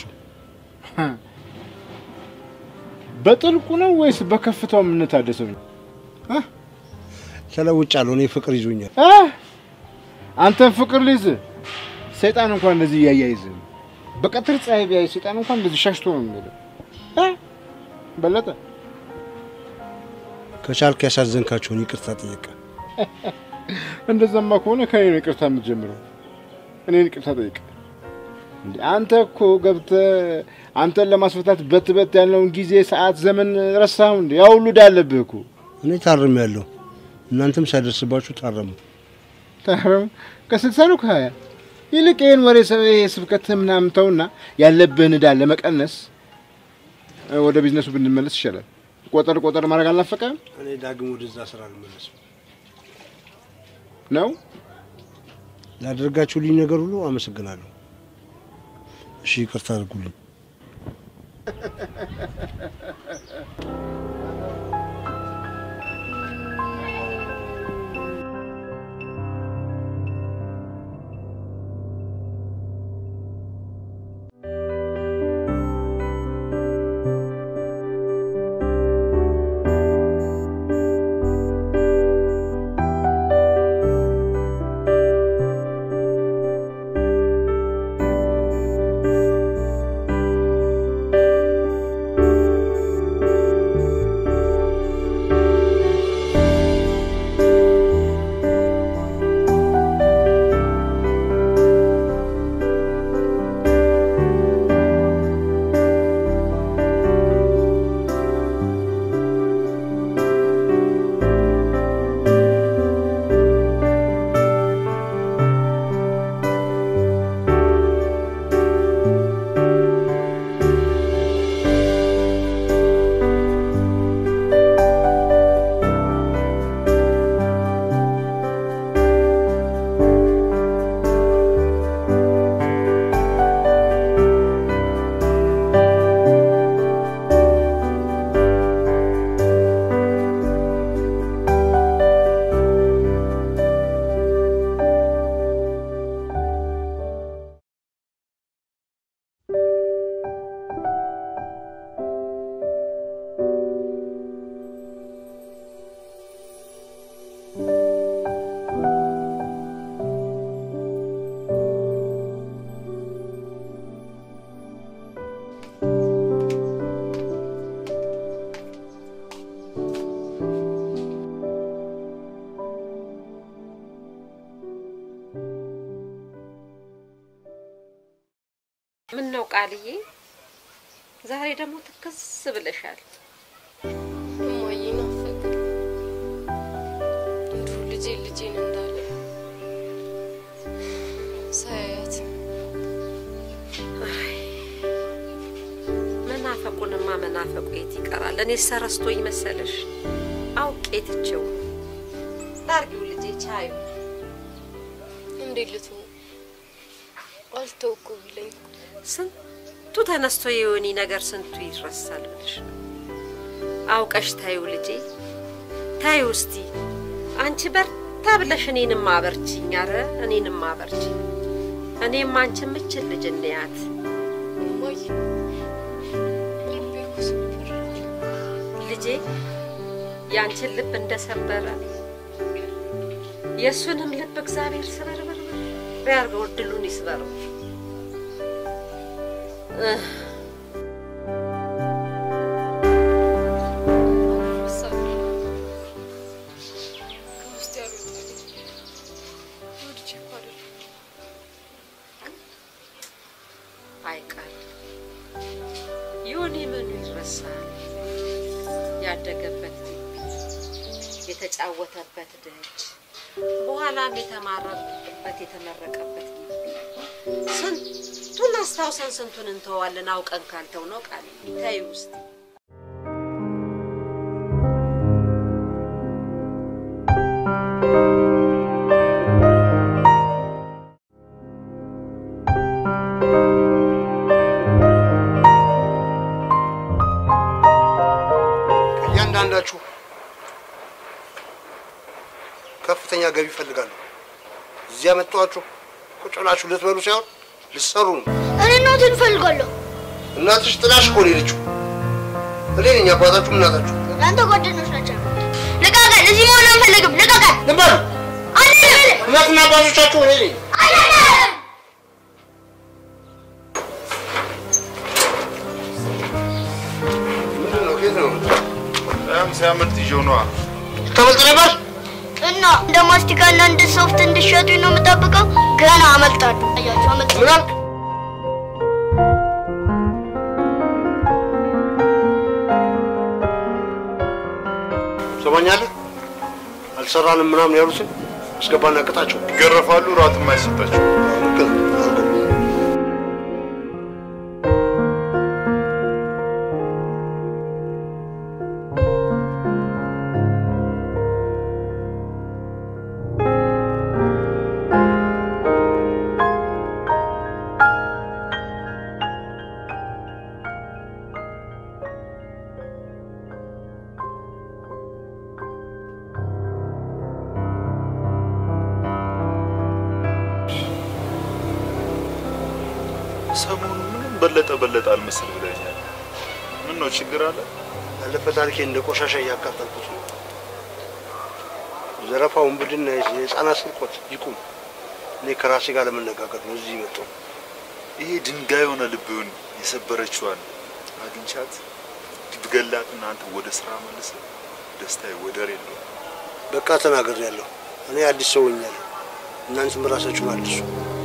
በጥልቁ ነው ወይስ በከፍታው የምንታደሰው ነው? ተለውጫለሁ። እኔ ፍቅር ይዞኛል። አህ! አንተን ፍቅር ሊይዝ ሰይጣን እንኳን እንደዚህ እያያይዝም በቀትር ፀሐይ ቢያይ ሰይጣን እንኳን እንደዚህ ሻሽቶ ነው የሚሄደው። እ? በለጠ ከቻልክ ያሳዘንካቸውን ይቅርታ ጠየቀ። እንደዛማ ከሆነ ከኔ ነው ይቅርታ የምትጀምረው። እኔን ይቅርታ ጠይቅ። እንዴ አንተ እኮ ገብተህ አንተን ለማስፈታት በት በት ያለውን ጊዜ፣ ሰዓት፣ ዘመን ረሳኸው እንዴ? ያ ሁሉ ዕዳ አለብህ እኮ። እኔ ታርም ያለሁ እናንተም ሳይደርስባችሁ ታረሙ። ታረም ከስልሳ ነው ከሀያ ይልቅ ይህን ወሬ ሰ- ይሄ ስብከትህ ምናምን ተውና ያለብህን ዕዳ ለመቀነስ እ፣ ወደ ቢዝነሱ ብንመለስ ይሻላል። ቆጠር ቆጠር ማድረግ አልናፈቀህም እኔ ዳግም ወደዛ ስራ አልመለስም። ነው? ላደረጋችሁልኝ ነገር ሁሉ አመሰግናለሁ። እሺ ይቅርታ አድርጉልኝ። ምን ነው ቃልዬ፣ ዛሬ ደግሞ ትክስ ብለሻል። እማዬ ናፈቅ እንዲሁ ልጄ ልጄን እንዳለ ሳያት መናፈቁንማ መናፈቁ የት ይቀራል? እኔ ሰረስቶኝ መሰለሽ? አውቄ ትቼው ላርጊው ልጄ ቻዩ እንዴት ልትሆን አልተውኩ ብለኝ ስንቱ ተነስቶ የዮኒ ነገር ስንቱ ይረሳል ብለሽ ነው። አውቀሽ ታዩ ልጄ ታዩ እስቲ አንቺ በርታ ብለሽ እኔንም አበርቺኝ። ኧረ እኔንም አበርቺ። እኔም አንቺ ምችል ልጅ እንያት እማዬ ልቤ እኮ ስብር ልጄ ያንቺን ልብ እንደሰበረ የእሱንም ልብ እግዚአብሔር ስበርበር ያርገው፣ እድሉን ይስበረው። እህ፣ ከውስጥ ያልወጣልኝ ወድጄ እኮ አይደለም። አይቀር ዮኒ ምኑ ይረሳል? ያደገበት ግቢ፣ የተጫወተበት ደጅ፣ በኋላም የተማረበት የተመረቀበት ግቢ ስንቱን አስታውሰን ስንቱን እንተዋለን አውቀን ካልተው ነው ቃል ተይ ውስጥ ከእያንዳንዳችሁ ከፍተኛ ገቢ ይፈልጋሉ። እዚያ መጥቷችሁ ቁጭ ብላችሁ ልትበሉ ሳይሆን ልትሰሩ ነው። እኔ እናቴን እፈልጋለሁ። እናትሽ ጥላሽ እኮ ነው የሄደችው። እኔ ነኝ አባታችሁ እናታችሁ። ለአንተ ጓደኞች ናቸው። ልቀቀን! እዚህ መሆን አንፈልግም። ልቀቀን! ልበሉ አንድ እናትና አባቶቻችሁ እኔ ነኝ። ምንድን ነው? ከየት ነው? ያም ሲያመልጥ ይዤው ነዋ። ተመልጥ ነበር። እና እንደ ማስቲካና እንደ ሶፍት እንድሸጡኝ ነው የምጠብቀው? ገና አመልጣለሁ። አያችሁ አመልጣለሁ። ምን አልክ? ሰማኛለህ? አልሰራንም ምናምን ያሉትን አስገባና ቅጣቸው። ይገረፋሉ፣ ራትም አይሰጣቸው። ሰሞኑ ምንም በለጠ በለጠ አልመስል ብለኛል። ምን ነው ችግር አለ? ያለፈ ታሪኬ እንደ ቆሻሻ እያቃጠልኩት ነው። ዘረፋ፣ ውንብድና፣ የህፃናት ስርቆት ይቁም። እኔ ከራሴ ጋር ለመነጋገር ነው እዚህ መጣሁ። ይሄ ድንጋይ የሆነ ልብህን የሰበረችዋን አግኝቻት ብገላትና አንተ ወደ ስራ መልሰ ደስታዬ ወደር የለውም። በቃ ተናገር ያለሁ እኔ አዲስ ሰው ሆኛለሁ። እናንተም ራሳችሁን አዲሱ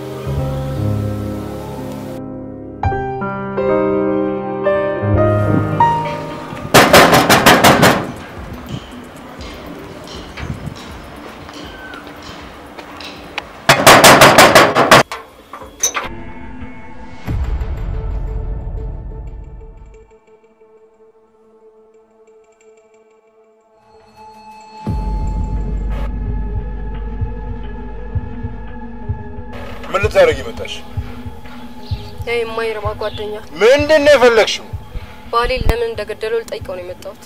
ምን ልታደርጊ መጣሽ? ያ የማይረባ ጓደኛ ምንድን ነው የፈለግሽው? ባሌን ለምን እንደገደለው ልጠይቀው ነው የመጣሁት።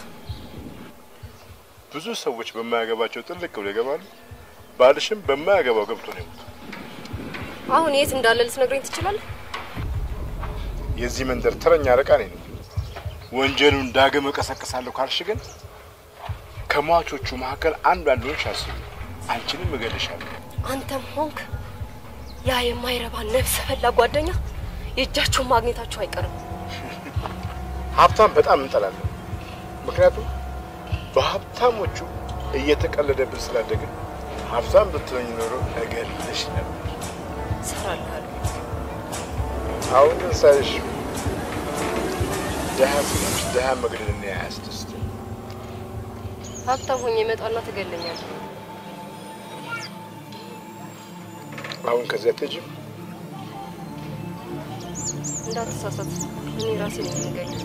ብዙ ሰዎች በማያገባቸው ጥልቅ ብለው ይገባሉ። ባልሽም በማያገባው ገብቶ ነው የሞተው። አሁን የት እንዳለ ልትነግረኝ ትችላለህ? የዚህ መንደር ተረኛ አለቃ ነኝ ነው። ወንጀሉን ዳግም እቀሰቅሳለሁ ካልሽ ግን ከሟቾቹ መካከል አንዱ አንዱን አስቢ። አንቺንም እገልሻለሁ። አንተም ሆንክ ያ የማይረባ ነፍሰ በላ ጓደኛ የእጃችሁን ማግኘታችሁ አይቀርም። ሀብታም በጣም እንጠላለን። ምክንያቱም በሀብታሞቹ እየተቀለደብን ስላደግን ሀብታም ብትሆኝ ኖሮ እገልሽ ነበር። እሰራልሃለሁ። አሁን ግን ሳይሽ ድሀ ስለሆንሽ ድሀ መግደልና አያስደስትም። ሀብታም ሆኜ እመጣና ትገለኛለህ። አሁን ከዚያ አትሄጂም? እንዳትሳሳት፣ እኔ ራሴ ነኝ የምገኘው።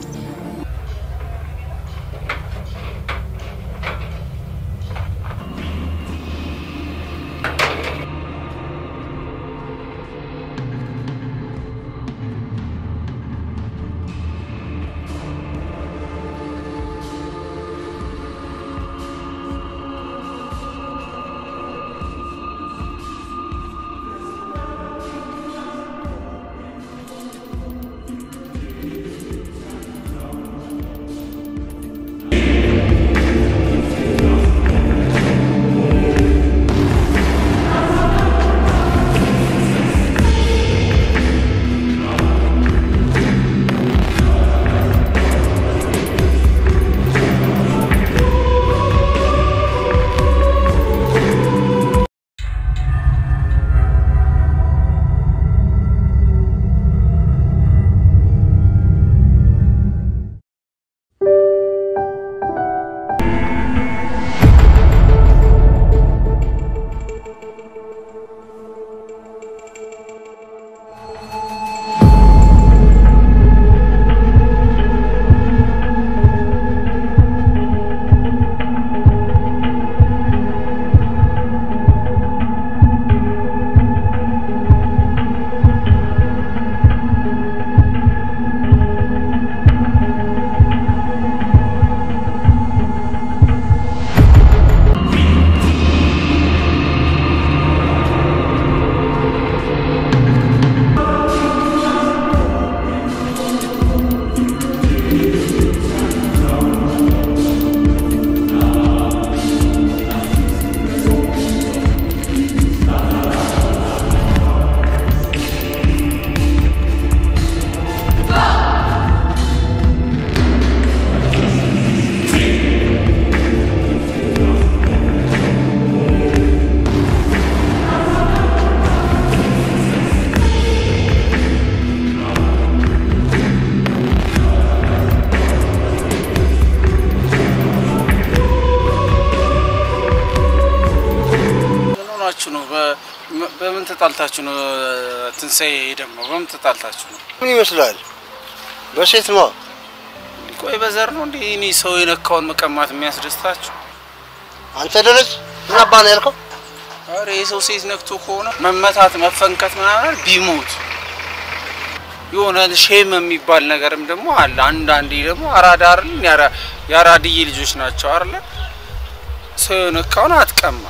ተጣልታችሁ ነው? ትንሣኤ ደግሞ በምን ተጣልታችሁ ነው? ምን ይመስላል? በሴት ነው። ቆይ በዘር ነው እንዴ? እኔ ሰው የነካውን መቀማት የሚያስደስታችሁ? አንተ ደረስ ምን አባ ነው ያልከው? አረ የሰው ሴት ነክቶ ከሆነ መመታት መፈንከት ምናምን ቢሞት የሆነ ሼም የሚባል ነገርም ደግሞ አለ። አንዳንዴ ደግሞ አራዳ አይደል ያራ- የአራድዬ ልጆች ናቸው አይደለ? ሰው የነካውን አትቀማ።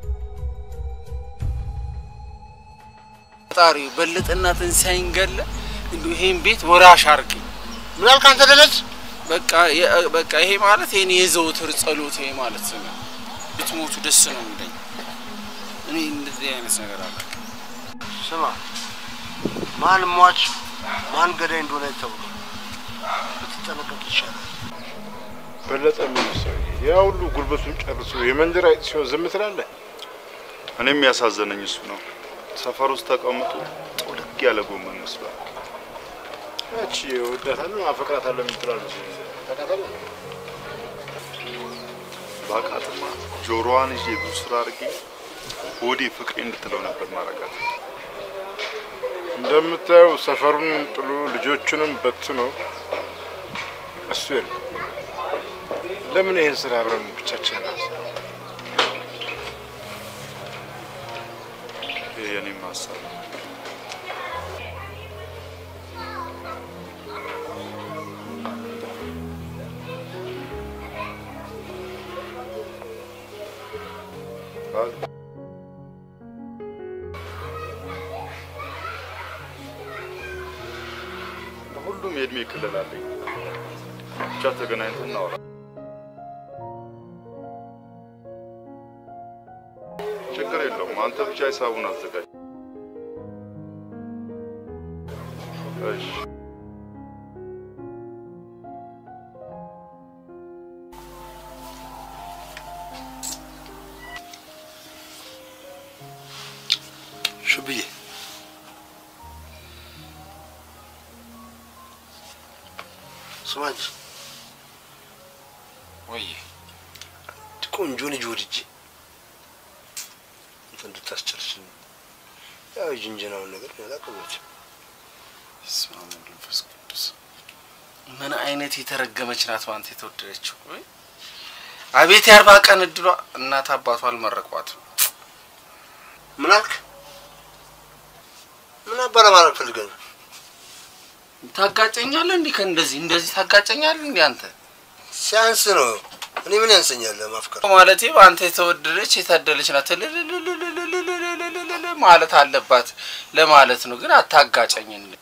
ፈጣሪ በለጠና ትንሣኤን ገለ እንዲሁ ይሄን ቤት ወራሽ አርግ። ምን አልክ አንተ ደረስ? በቃ የ- በቃ ይሄ ማለት የኔ የዘውትር ጸሎት ይሄ ማለት ነው። ብትሞቱ ደስ ነው የሚለኝ። እኔ እንደዚህ አይነት ነገር አለ ስማ፣ ማን ሟች ማን ገዳይ እንደሆነ አይታወቅም። ብትጠነቀቅ ይሻላል። በለጠ ምን ሰውዬ ያ ሁሉ ጉልበቱን ጨርሶ የመንደር አይጥ ሲሆን ዝም ትላለህ? እኔም ያሳዘነኝ እሱ ነው። ሰፈር ውስጥ ተቀምጦ ጥውልግ ያለ ጎመን መስሏል። ያቺ እወዳታለሁ አፈቅራታለሁ የምትለው ልጅ ታውቃታለህ? ባቃጥማ ጆሮዋን ይዤ ብዙ ስራ አድርጌ ሆዴ ፍቅሬ እንድትለው ነበር ማረጋት። እንደምታየው ሰፈሩን ጥሎ ልጆቹንም በትኖ እሱ የለም። ለምን ይህን ስራ አብረን ብቻችንን አንሰራም? ይሄ የኔም ሀሳብ ነው። ሁሉም የእድሜ ክልል አለኝ። ብቻ ተገናኝተን እናወራ። ችግር የለውም። አንተ ብቻ ሂሳቡን አዘጋጅ። እሺ። ሽብዬ ስማ እንጂ ወይ ቆንጆ ልጅ ወድጄ እንትን እንድታስጨርስልኝ ያው የጅንጀናውን ነገር ያላቀበት በስመ አብ ወወልድ ወመንፈስ ቅዱስ ምን አይነት የተረገመች ናት ባንተ የተወደደችው? ወይ አቤት የአርባ ቀን እድሏ እናት አባቷ አልመረቋትም። ምን አልክ? ምን አባረ ማለት ፈልገህ ነው? ታጋጨኛለህ እንዲህ ከእንደዚህ እንደዚህ ታጋጨኛለህ እንዲህ አንተ ሲያንስ ነው። እኔ ምን ያንሰኛል ማፍቀር? ማለቴ በአንተ የተወደደች የታደለች ናት እልልልልልልልልልልልልል ማለት አለባት ለማለት ነው። ግን አታጋጨኝ እንዴ!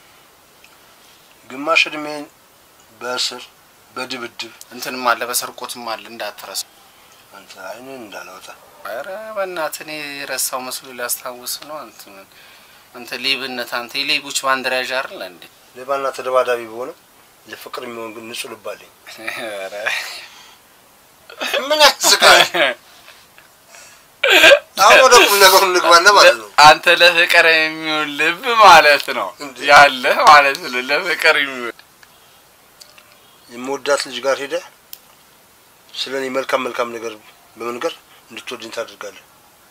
ግማሽ እድሜን በእስር በድብድብ እንትንም አለ በሰርቆትም አለ እንዳትረሳ። አንተ አይንን እንዳላወጣ ኧረ በእናትህ እኔ የረሳው መስሎ ሊያስታውስ ነው። አንተ አንተ ሌብነት አንተ የሌቦች ባንዲራ ያዥ አይደል እንዴ? ሌባና ተደባዳቢ በሆነ ለፍቅር የሚሆን ግን ንጹህ ልብ አለኝ። ኧረ ምን ያስቃል? አሁን ወደ ቁም ነገሩ እንግባና ማለት ነው። አንተ ለፍቅር የሚሆን ልብ ማለት ነው ያለ ማለት ነው። ለፍቅር የሚሆን የምወዳት ልጅ ጋር ሄደ ስለ እኔ መልካም መልካም ነገር በመንገር እንድትወድኝ ታደርጋለህ።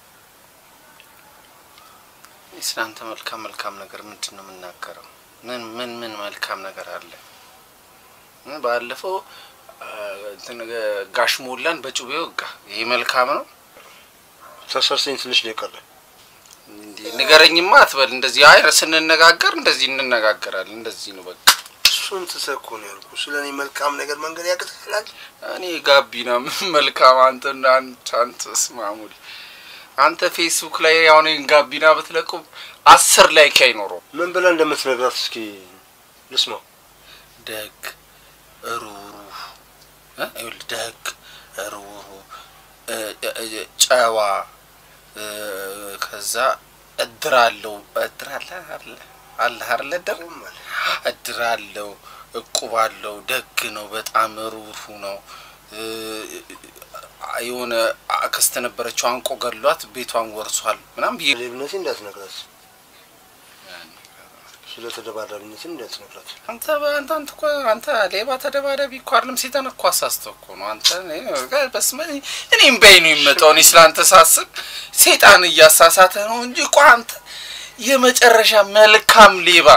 ስለ አንተ መልካም መልካም ነገር ምንድን ነው የምናገረው? ምን ምን ምን መልካም ነገር አለ? እ ባለፈው አ፣ እንትን ጋሽ ሞላን በጩቤ ወጋ። ይሄ መልካም ነው? ተሰርሰኝ ትንሽ ነው የቀረ። እንዲህ ንገረኝማ አትበል። እንደዚህ አይ ስንነጋገር እንደዚህ እንነጋገራለን። እንደዚህ ነው በቃ። እሱን ትተህ እኮ ነው ያልኩህ። ስለ እኔ መልካም ነገር መንገድ ያቅትላል። እኔ ጋቢና ምን መልካም አንተ እና አንተ አንተ ስማሙል አንተ ፌስቡክ ላይ አሁን ይሄን ጋቢና ብትለቁም አስር ላይክ አይኖረው። ምን ብለህ እንደምትነግራት እስኪ ልስማው። ደግ ሩሩህ እ ይኸውልህ ደግ ሩሩህ እ፣ እ፣ እ፣ ጨዋ እ፣ ከዛ እድር አለው እድር አለ አለ አለ አይደለ እድር እድር አለው እቁብ አለው ደግ ነው በጣም ሩሩህ ነው እ፣ የሆነ አክስት ነበረችው አንቆ ገሏት ቤቷን ወርሷል ምናምን ብዬ ሌብነቴ እንዳትነግራት። ስለ ተደባዳቢነትን እንዳትነግራት። አንተ አንተ አንተ እኮ አንተ ሌባ ተደባዳቢ እኮ አይደለም ሴጣን እኮ አሳስተው እኮ ነው። አንተ እኔ በስመ እኔም በይ ነው የሚመጣው። እኔ ስላንተ ሳስብ ሴጣን እያሳሳተ ነው እንጂ እኮ አንተ የመጨረሻ መልካም ሌባ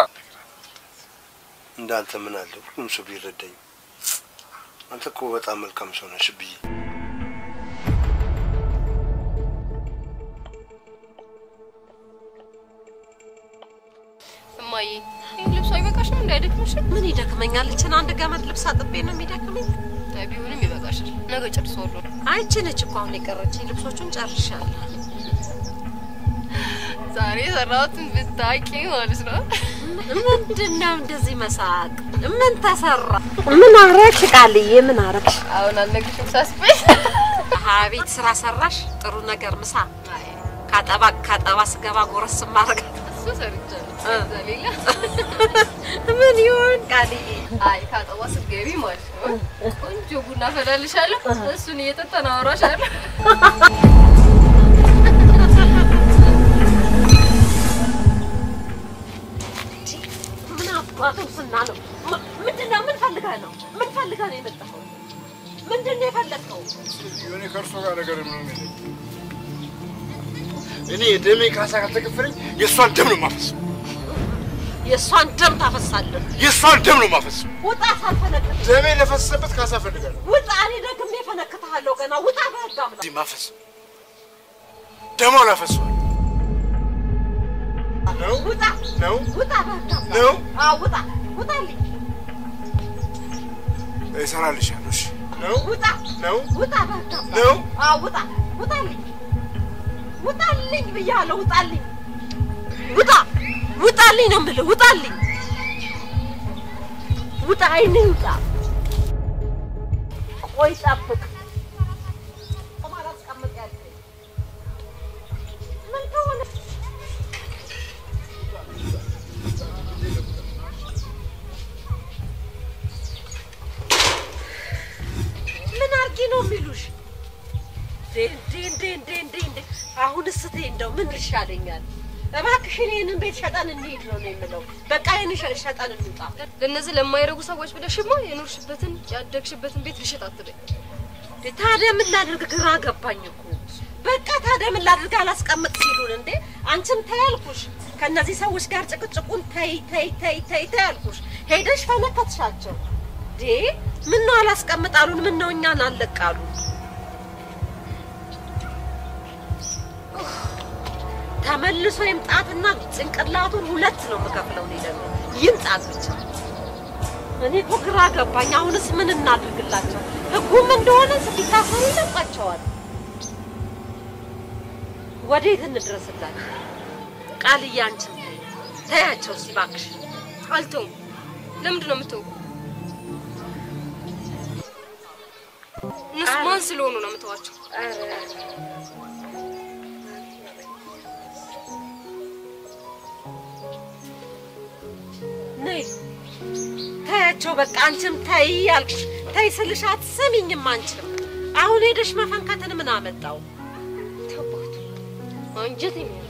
እንዳንተ ምን አለ ሁሉም ሰው ቢረዳኝ። አንተ እኮ በጣም መልካም ሰው ነሽ ብዬ እማዬ ይህ ልብሱ አይበቃሽም? እንዳይደክምሽም። ምን ይደክመኛል? እችን አንድ ገመድ ልብስ አጥቤ ነው የሚደክመኝ። አይ ቢሆንም ይበቃሻል። ነገ ጨርሰዋለሁ። አይቺ ነች እኮ አሁን የቀረችኝ። ልብሶቹን ጨርሻለሁ። ዛሬ የሰራሁትን ብታውቂ ማለት ነው። ምንድን ነው እንደዚህ መሳቅ? ምን ተሰራ? ምን አረግሽ ቃልዬ? ምን አረግሽ? አሁን አልነግርሽም ሳስበኝ። ቤት ስራ ሰራሽ? ጥሩ ነገር ምሳ ካጠባ ካጠባ ስገባ ጎረስ ማድረግ እሱ ሰርቻለሁ። ከዛ ሌላ ምን ይሆን ቃልዬ? አይ ካጠባ ስትገቢ ማለት ነው ቆንጆ ቡና ፈላልሻለሁ። እሱን እየጠጣን አወራሻለሁ። ምን አባቱ ስና ነው? ምንድን ነው? ምን ፈልገህ ነው? ምን ፈልገህ ነው የመጣኸው? ምንድን ነው የፈለግኸው? እኔ ከእርሶ ጋር ነገር ምንም የለኝም። እኔ የደሜ ካሳ ካልተከፈለኝ የእሷን ደም ነው የማፈሰው። የእሷን ደም ታፈሳለህ። የእሷን ደም ነው የማፈሰው። ውጣ ሳልፈነክት ደሜ ለፈሰሰበት ካሳ እፈልጋለሁ። ውጣ። እኔ ደግሜ እፈነክትሃለሁ ገና። ውጣ በህግ አምላክ። እዚህ ማፈስ ደሟን አፈሰዋል ነው ውጣ ነው ውጣ በህግ አምላክ። ነው አዎ ውጣ ውጣልኝ። እሰራልሻለሁ። እሺ ነው ውጣ ነው ውጣ በህግ አምላክ። ነው አዎ ውጣ ውጣልኝ። ውጣልኝ ብያለሁ። ውጣልኝ ውጣ ውጣልኝ ነው የምልህ። ውጣልኝ ውጣ። አይንህ ውጣ። ቆይ ጠብቅ። ቁማር አስቀምጥ ያልከኝ ምን ከሆነ ምን አድርጊ ነው የሚሉሽ? እንዴ እንዴ እንዴ እንዴ እንዴ! አሁንስ እቴ እንደው ምን ይሻለኛል? እባክሽን ይህንን ቤት ሸጠን እንሂድ ነው ነው የምለው። በቃ ይህን ሸጠን እንውጣ። ለእነዚህ ለማይረጉ ሰዎች ብለሽማ የኖርሽበትን ያደግሽበትን ቤት ልሽጥ አትበይ። ታዲያ ምን ላድርግ? ግራ ገባኝ እኮ። በቃ ታዲያ ምን ላድርግ? አላስቀምጥ ሲሉን እንዴ አንቺም ተይ አልኩሽ። ከእነዚህ ሰዎች ጋር ጭቅጭቁን ተይ ተይ ተይ ተይ ተይ አልኩሽ። ሄደሽ ፈነከትሻቸው። እንዴ ምን ነው አላስቀምጥ አሉን? ምን ነው እኛን አለቃሉ? ተመልሶ ይምጣትና ጭንቅላቱን ሁለት ነው የምከፍለው። እኔ ደግሞ ይምጣት ብቻ። እኔ እኮ ግራ ገባኝ። አሁንስ ምን እናድርግላቸው? ህጉም እንደሆነ ቢታሰሩ ይለቋቸዋል። ወዴት እንድረስላቸው? ቃልዬ አንቺን ተይ ተያቸው እስቲ እባክሽ። አልተውም። ለምንድን ነው የምተው? እነሱ ማን ስለሆኑ ነው የምተዋቸው? ነይ ተያቸው በቃ። አንቺም ተይ አልኩሽ። ተይ ስልሽ አትሰሚኝም። አንቺም አሁን ሄደሽ መፈንከትን ምን አመጣው? አንጀት የሚያዝ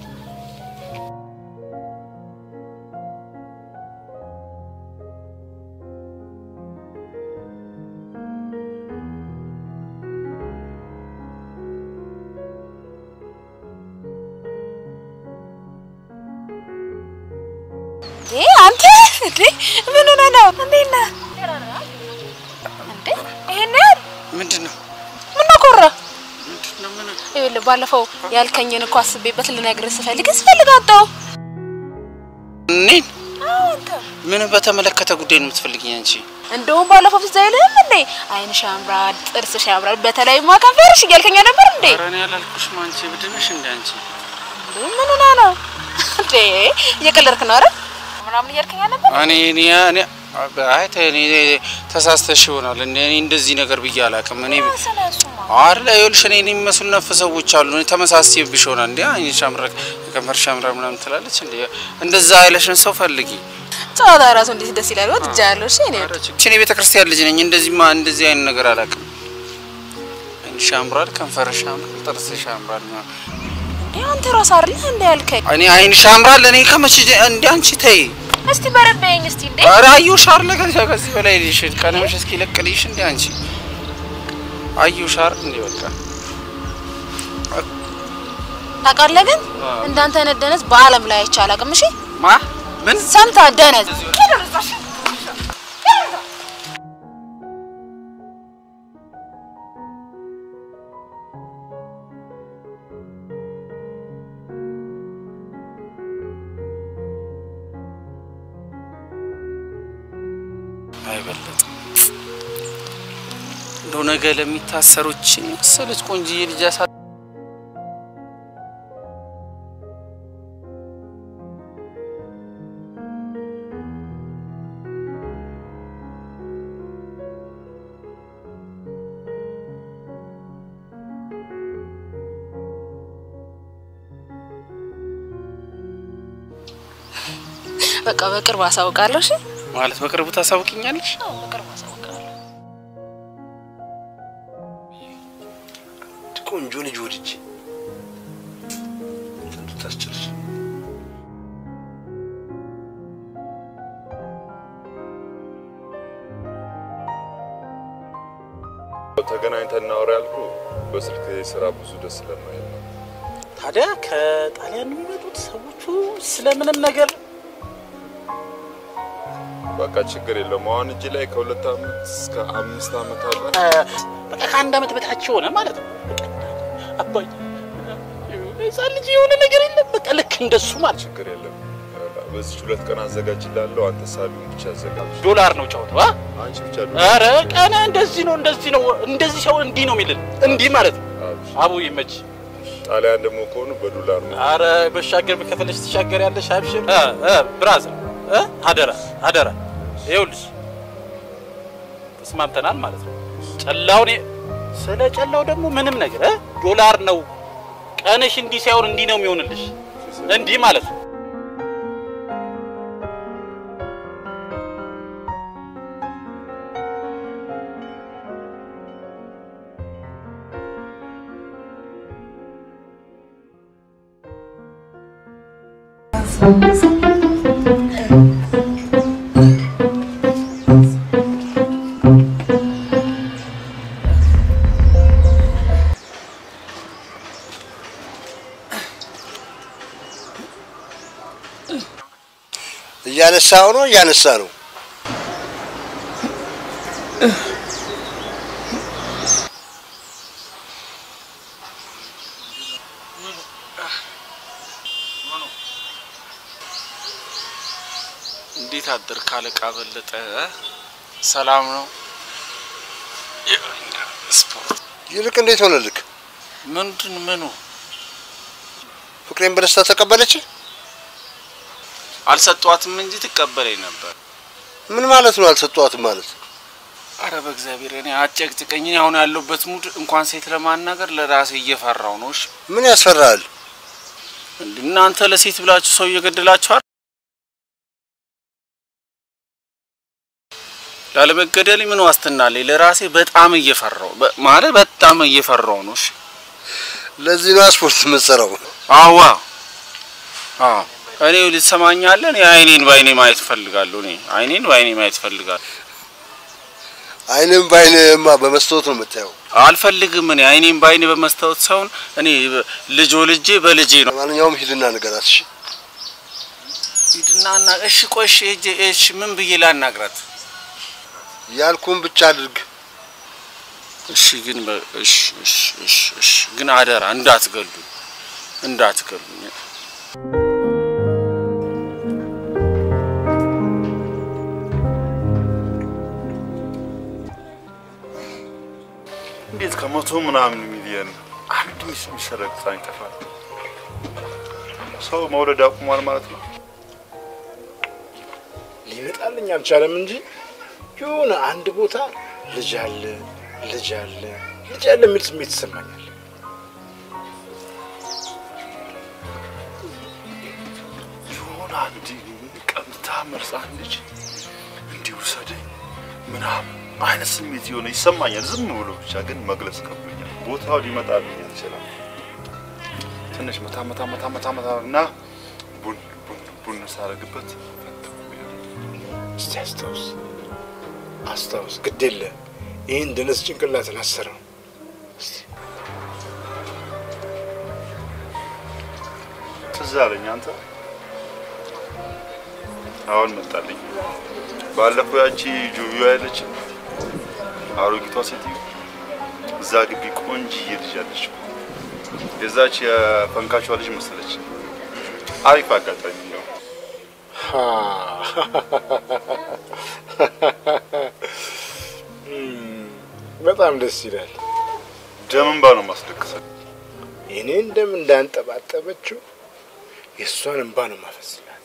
አንተ እንዴ ምን ሆነህ ነው? እንዴት ነህ? እንዴ ይሄን ያህል ምንድን ነው ምን ኮራ? ይኸውልህ ባለፈው ያልከኝን እኮ አስቤበት ልነግርህ ስፈልግ ስፈልግ አጣሁ። እኔን አዎ አንተ ምን በተመለከተ ጉዳይ ነው የምትፈልጊኝ አንቺ? እንደውም ባለፈው ፊት አይልህም እንዴ አይንሽ ያምራል፣ ጥርስሽ ያምራል፣ በተለይማ ከንፈርሽ እያልከኝ ነበር እንዴ? ኧረ እኔ አላልኩሽም። አንቺ እብድ ነሽ እንደ አንቺ እንዴ ምን ሆነህ ነው እንዴ? እየቀለድክ ነው አይደል? ምናምን እያልከኝ ነበር። እኔ እኔ እኔ አይ ተይ፣ እኔ ተሳስተሽ ይሆናል። እኔ እኔ እንደዚህ ነገር ብዬ አላውቅም። እኔ አይደል ይኸውልሽ፣ እኔ እኔ የሚመስሉ ነፍ ሰዎች አሉ። እኔ ተመሳስዬብሽ ይሆናል። እንዴ አይንሽ ያምራል፣ ከንፈርሽ ያምራል ምናምን ትላለች። እንዴ እንደዛ አይለሽን ሰው ፈልጊ። ጨዋታ ራሱ እንዴት ደስ ይላል። ወድጃለሁ። እሺ እኔ እኔ ቤተ ክርስቲያን ልጅ ነኝ። እንደዚህማ እንደዚህ አይነት ነገር አላውቅም። አይንሽ ያምራል፣ ከንፈርሽ ያምራል፣ ጥርስሽ ያምራል። እንዴ አንተ ራስ አይደል እንደ ያልከኝ? እኔ አይንሽ ያምራል። እኔ ከመቼ ጀ- እንደ አንቺ ተይ። እስቲ በረድ በይኝ እስቲ እንዴ። ኧረ አየሁሽ አይደለ ከዚህ ከዚህ በላይ ልሽ ቀንምሽ እስኪ ለቅልሽ እንደ አንቺ አየሁሽ አይደል እንደ በቃ ታውቃለህ ግን እንዳንተ አይነት ደነዝ በአለም ላይ አይቼ አላውቅም። እሺ ማ ምን ሰምታ ደነዝ አይበለጥ እንደው ነገ ለሚታሰሮች መሰለች ቆንጅዬ ልጅ ያሳ በቃ በቅርብ አሳውቃለሁ። እሺ ማለት በቅርቡ ታሳውቂኛለሽ? በቅርብ አሳውቃለሁ። ቆንጆ ልጅ ወድጄ ስንቱ ታስችልሽ። ተገናኝተን እናወራ ያልኩ በስልክ ስራ ብዙ ደስ ስለማይል ነው። ታዲያ ከጣሊያን የሚመጡት ሰዎቹ ስለምንም ነገር በቃ ችግር የለውም። አሁን እጅ ላይ ከሁለት ዓመት እስከ አምስት ዓመት አለ። በቃ ከአንድ ዓመት በታች የሆነ ማለት ነው። በቃ አባዬ ህፃን ልጅ የሆነ ነገር የለም። በቃ ልክ እንደሱ ማለት ችግር የለም። በዚህ ሁለት ቀን አዘጋጅላለሁ። አንተ ሳቢውን ብቻ አዘጋጅ። ዶላር ነው ጨዋታው። አ? አንቺ ብቻ ኧረ ቀና እንደዚህ ነው እንደዚህ ነው እንደዚህ ሰው እንዲህ ነው የሚልን እንዲህ ማለት ነው። አቡ ይመች። ጣሊያን ደግሞ ከሆኑ በዶላር ነው። አረ በሻገር ከፈለሽ ትሻገር ያለሽ አብሽር። እ እ ብራዘር እ አደራ አደራ ይኸውልሽ ተስማምተናል ማለት ነው። ጨላውን ስለ ጨላው ደግሞ ምንም ነገር እ ዶላር ነው ቀንሽ እንዲህ ሳይሆን እንዲህ ነው የሚሆንልሽ እንዲህ ማለት ነው። እያነሳው ነው እያነሳ ነው። እንዴት አደርክ አለቃ በለጠ? እ? ሰላም ነው? ስፖርት ይልቅ እንዴት ሆነልክ? ምንድን ምኑ ፍቅሬን በደስታ ተቀበለች? አልሰጧትም እንጂ ትቀበለኝ ነበር። ምን ማለት ነው አልሰጧትም ማለት? አረ በእግዚአብሔር እኔ አጨቅጭቀኝ። እኔ አሁን ያለሁበት ሙድ እንኳን ሴት ለማናገር ለራሴ እየፈራው ነው። እሺ ምን ያስፈራል? እንዴ እናንተ ለሴት ብላችሁ ሰው እየገደላችኋል። ላለመገደል ምን ዋስትና አለኝ? ለራሴ በጣም እየፈራው በ- ማለት በጣም እየፈራው ነው። እሺ ለዚህ ነው ስፖርት የምትሰራው? አዋ አዎ እኔ ልትሰማኛለህ? እኔ አይኔን በአይኔ ማየት እፈልጋለሁ። እኔ አይኔን በአይኔ ማየት እፈልጋለሁ። አይንም በአይንማ በመስታወት ነው የምታየው። አልፈልግም። እኔ አይኔን በአይኔ በመስታወት ሳይሆን እኔ ልጅ ወልጄ በልጄ ነው። ማንኛውም ሂድና ንገራት። እሺ ሂድና እና እሺ፣ ቆይ እሺ፣ ሂጅ እሺ፣ ምን ብዬ ላናግራት? ያልኩን ብቻ አድርግ። እሺ፣ ግን በ- እሺ፣ እሺ፣ እሺ፣ እሺ፣ ግን አደራ እንዳትገሉ እንዳትገሉኝ። እንዴት ከመቶ ምናምን ሚሊየን አንድ ሚስ የሚሰረቅ ህፃን ይጠፋል? ሰው መውለድ አቁሟል ማለት ነው። ሊመጣልኝ አልቻለም እንጂ የሆነ አንድ ቦታ ልጅ አለ ልጅ አለ ልጅ አለ የሚል ስሜት ይሰማኛል። የሆነ አንድ ቀምታ መርሳን ልጅ እንዲህ ውሰደኝ ምናምን አይነት ስሜት የሆነ ይሰማኛል። ዝም ብሎ ብቻ ግን መግለጽ ከብዶኛል። ቦታው ሊመጣልኝ አልችልም። ትንሽ መታ መታ መታ መታ መታ እና ቡን ቡን ቡን ሳረግበት እስቲ አስታውስ አስታውስ፣ ግድ የለ ይህን ደነስ ጭንቅላትን አሰረው። ትዝ አለኝ አንተ አሁን መጣልኝ። ባለፈው ያቺ ጆቢዋ ያለችም አሮጊቷ ሴትዮ እዛ ግቢ ቆንጅዬ ልጅ አለች እኮ። የዛች የፈንካቿ ልጅ መሰለች። አሪፍ አጋጣሚ ነው። በጣም ደስ ይላል። ደም እንባ ነው ማስለቅሰው። የኔን ደም እንዳንጠባጠበችው የእሷን እንባ ነው ማፈስላት።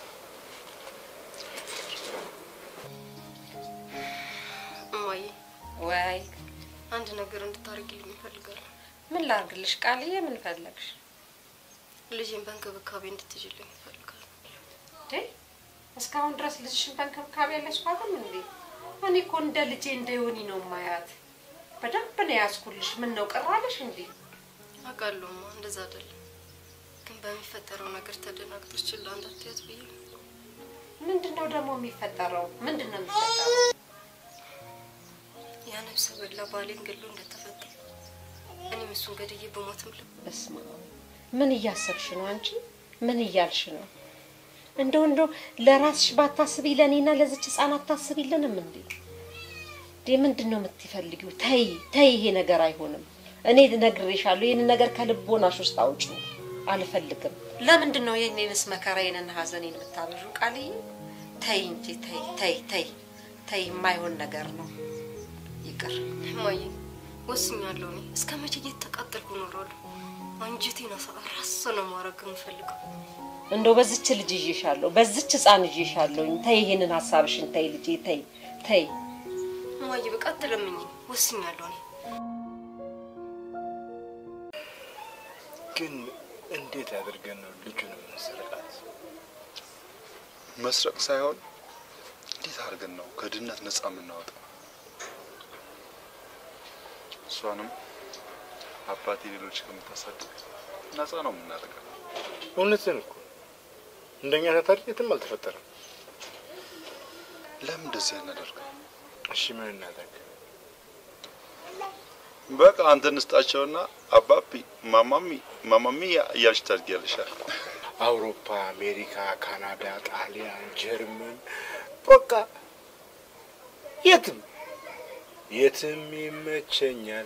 እማዬ ወይ አንድ ነገር እንድታደርጊልኝ እፈልጋለሁ። ምን ላርግልሽ? ቃልዬ ምን ፈለግሽ? ልጄን በእንክብካቤ እንድትይዥልኝ እፈልጋለሁ። እንዴ እስካሁን ድረስ ልጅሽን በእንክብካቤ ያለሽባትም እንዴ? እኔ እኮ እንደ ልጄ እንደ ዮኒ ነው ማያት። በደንብ ነው ያዝኩልሽ። ምን ነው ቀራለሽ እንዴ? አውቃለሁማ እንደዛ አይደለም፣ ግን በሚፈጠረው ነገር ተደናግጠሽ ችላ እንዳትያት ብዬ ነው። ምንድን ነው ደግሞ የሚፈጠረው? ምንድን ነው የሚፈጠረው? ያ ነፍሰ በላ ባሌን ገሎ እንደተፈታ እኔም እሱን ገድዬ በሞትም ልብ በስመ አብ ምን እያሰብሽ ነው አንቺ? ምን እያልሽ ነው? እንደው እንደው ለራስሽ ባታስቢ ለእኔና ለዚች ህፃን አታስቢልንም እንዴ? እንዴ ምንድን ነው የምትፈልጊው? ተይ ተይ፣ ይሄ ነገር አይሆንም። እኔ ነግሬሻለሁ፣ ይህን ነገር ከልቦናሽ ውስጥ አውጪ። አልፈልግም። ለምንድን ነው የኔንስ መከራዬንና ሀዘኔን የምታበዡ? ቃልዬ ተይ እንጂ ተይ ተይ ተይ ተይ፣ የማይሆን ነገር ነው። ይቅር እማዬ፣ ወስኛለሁ። እኔ እስከ መቼ እየተቃጠልኩ እኖራለሁ? አንጀቴን ራስ ነው ማድረግ የምፈልገው። እንደው በዚች ልጅ ይዤሻለሁ፣ በዚች ህፃን ይዤሻለሁኝ። ተይ ይሄንን ሀሳብሽን ተይ ልጄ፣ ተይ ተይ። እማዬ፣ በቃ አትለምኝ። ወስኛለሁ እኔ ግን እንዴት አድርገን ነው ልጁን የምንሰርቃት? መስረቅ ሳይሆን እንዴት አድርገን ነው ከድህነት ነፃ የምናወጣው? እሷንም አባቴ ሌሎች ከምታሳድግ ነፃ ነው የምናደርገው። እውነትን እኮ እንደኛ ታታሪ የትም አልተፈጠረም። ለምን እንደዚህ አናደርገው? እሺ ምን እናደርግ? በቃ አንተ እንስጣቸውና አባቢ ማማሚ ማማሚ እያልሽ ታድጊያለሻል። አውሮፓ፣ አሜሪካ፣ ካናዳ፣ ጣሊያን፣ ጀርመን በቃ የትም የትም ይመቸኛል።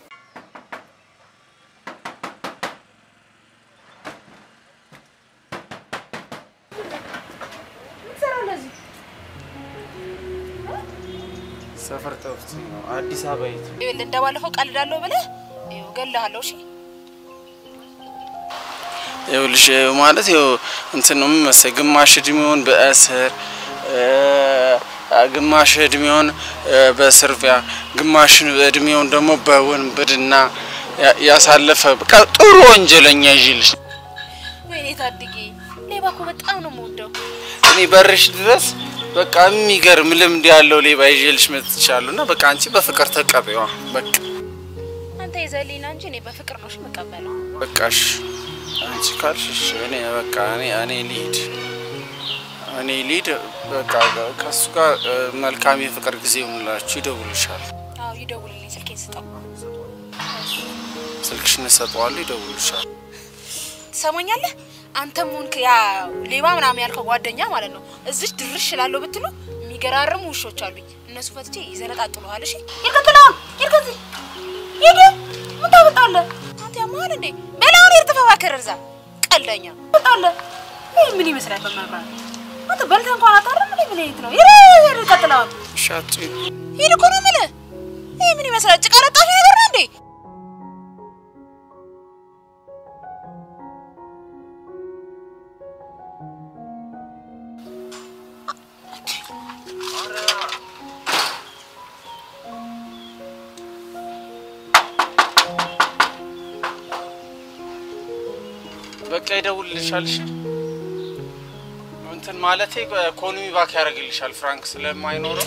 ሰፈር ጠፍቶ ነው አዲስ አበባ የት ይኸውልህ እንደባለፈው ቀልዳለሁ ብለህ ይኸው እገልሃለሁ። እሺ ይኸውልሽ ማለት ይኸው እንትን ነው መሰለኝ ግማሽ እድሜውን በእስር ግማሽ እድሜውን በስርፊያ ግማሽ እድሜውን ደግሞ በወንብድና ያሳለፈ በቃ ጥሩ ወንጀለኛ ይዤልሽ ወይኔ ታድጌ፣ ሌባ እኮ በጣም ነው የምወደው። እኔ በርሽ ድረስ በቃ የሚገርም ልምድ ያለው ሌባ ይዤልሽ መጥቻለሁ እና በቃ አንቺ በፍቅር ተቀበይዋ። በቃ አንተ ይዘህልኝ ና እንጂ እኔ በፍቅር ነው እሺ የምቀበለው። በቃሽ አንቺ ካልሽ እሺ፣ እኔ በቃ እኔ እኔ ልሂድ እኔ ልሂድ በቃ ከሱ ጋር መልካም የፍቅር ጊዜ ይሁንላችሁ። ይደውልሻል። አዎ ይደውልልኝ፣ ስልኬን ስጠው። ስልክሽን እሰጠዋለሁ፣ ይደውልሻል። ትሰማኛለህ? አንተም ሆንክ ያ ሌባ ምናምን ያልከው ጓደኛ ማለት ነው እዚች ድርሽ እላለሁ ብትሉ የሚገራርሙ ውሾች አሉኝ። እነሱ ፈትቼ ይዘነጣጥሉሃል። እሺ ይርከትላል ይርከት ሂድ። ምን ታመጣለህ አንተ? ያማል እንዴ? በላውን ይርተፈባከር እዛ ቀልደኛ ታመጣለህ። ይህ ምን ይመስላል? በመብራት አንተ በልተህ እንኳን አታርም እንዴ? ምን ይት ነው? ይሄ ይርከትላል ሻጡ ሂድ እኮ ነው የምልህ። ይህ ምን ይመስላል? ጭቃ ለጣፊ ነገር ነው እንዴ? በቃ ይደውልልሻል። እሺ እንትን ማለቴ ኢኮኖሚ ባክ ያደርግልሻል ፍራንክ ስለማይኖረው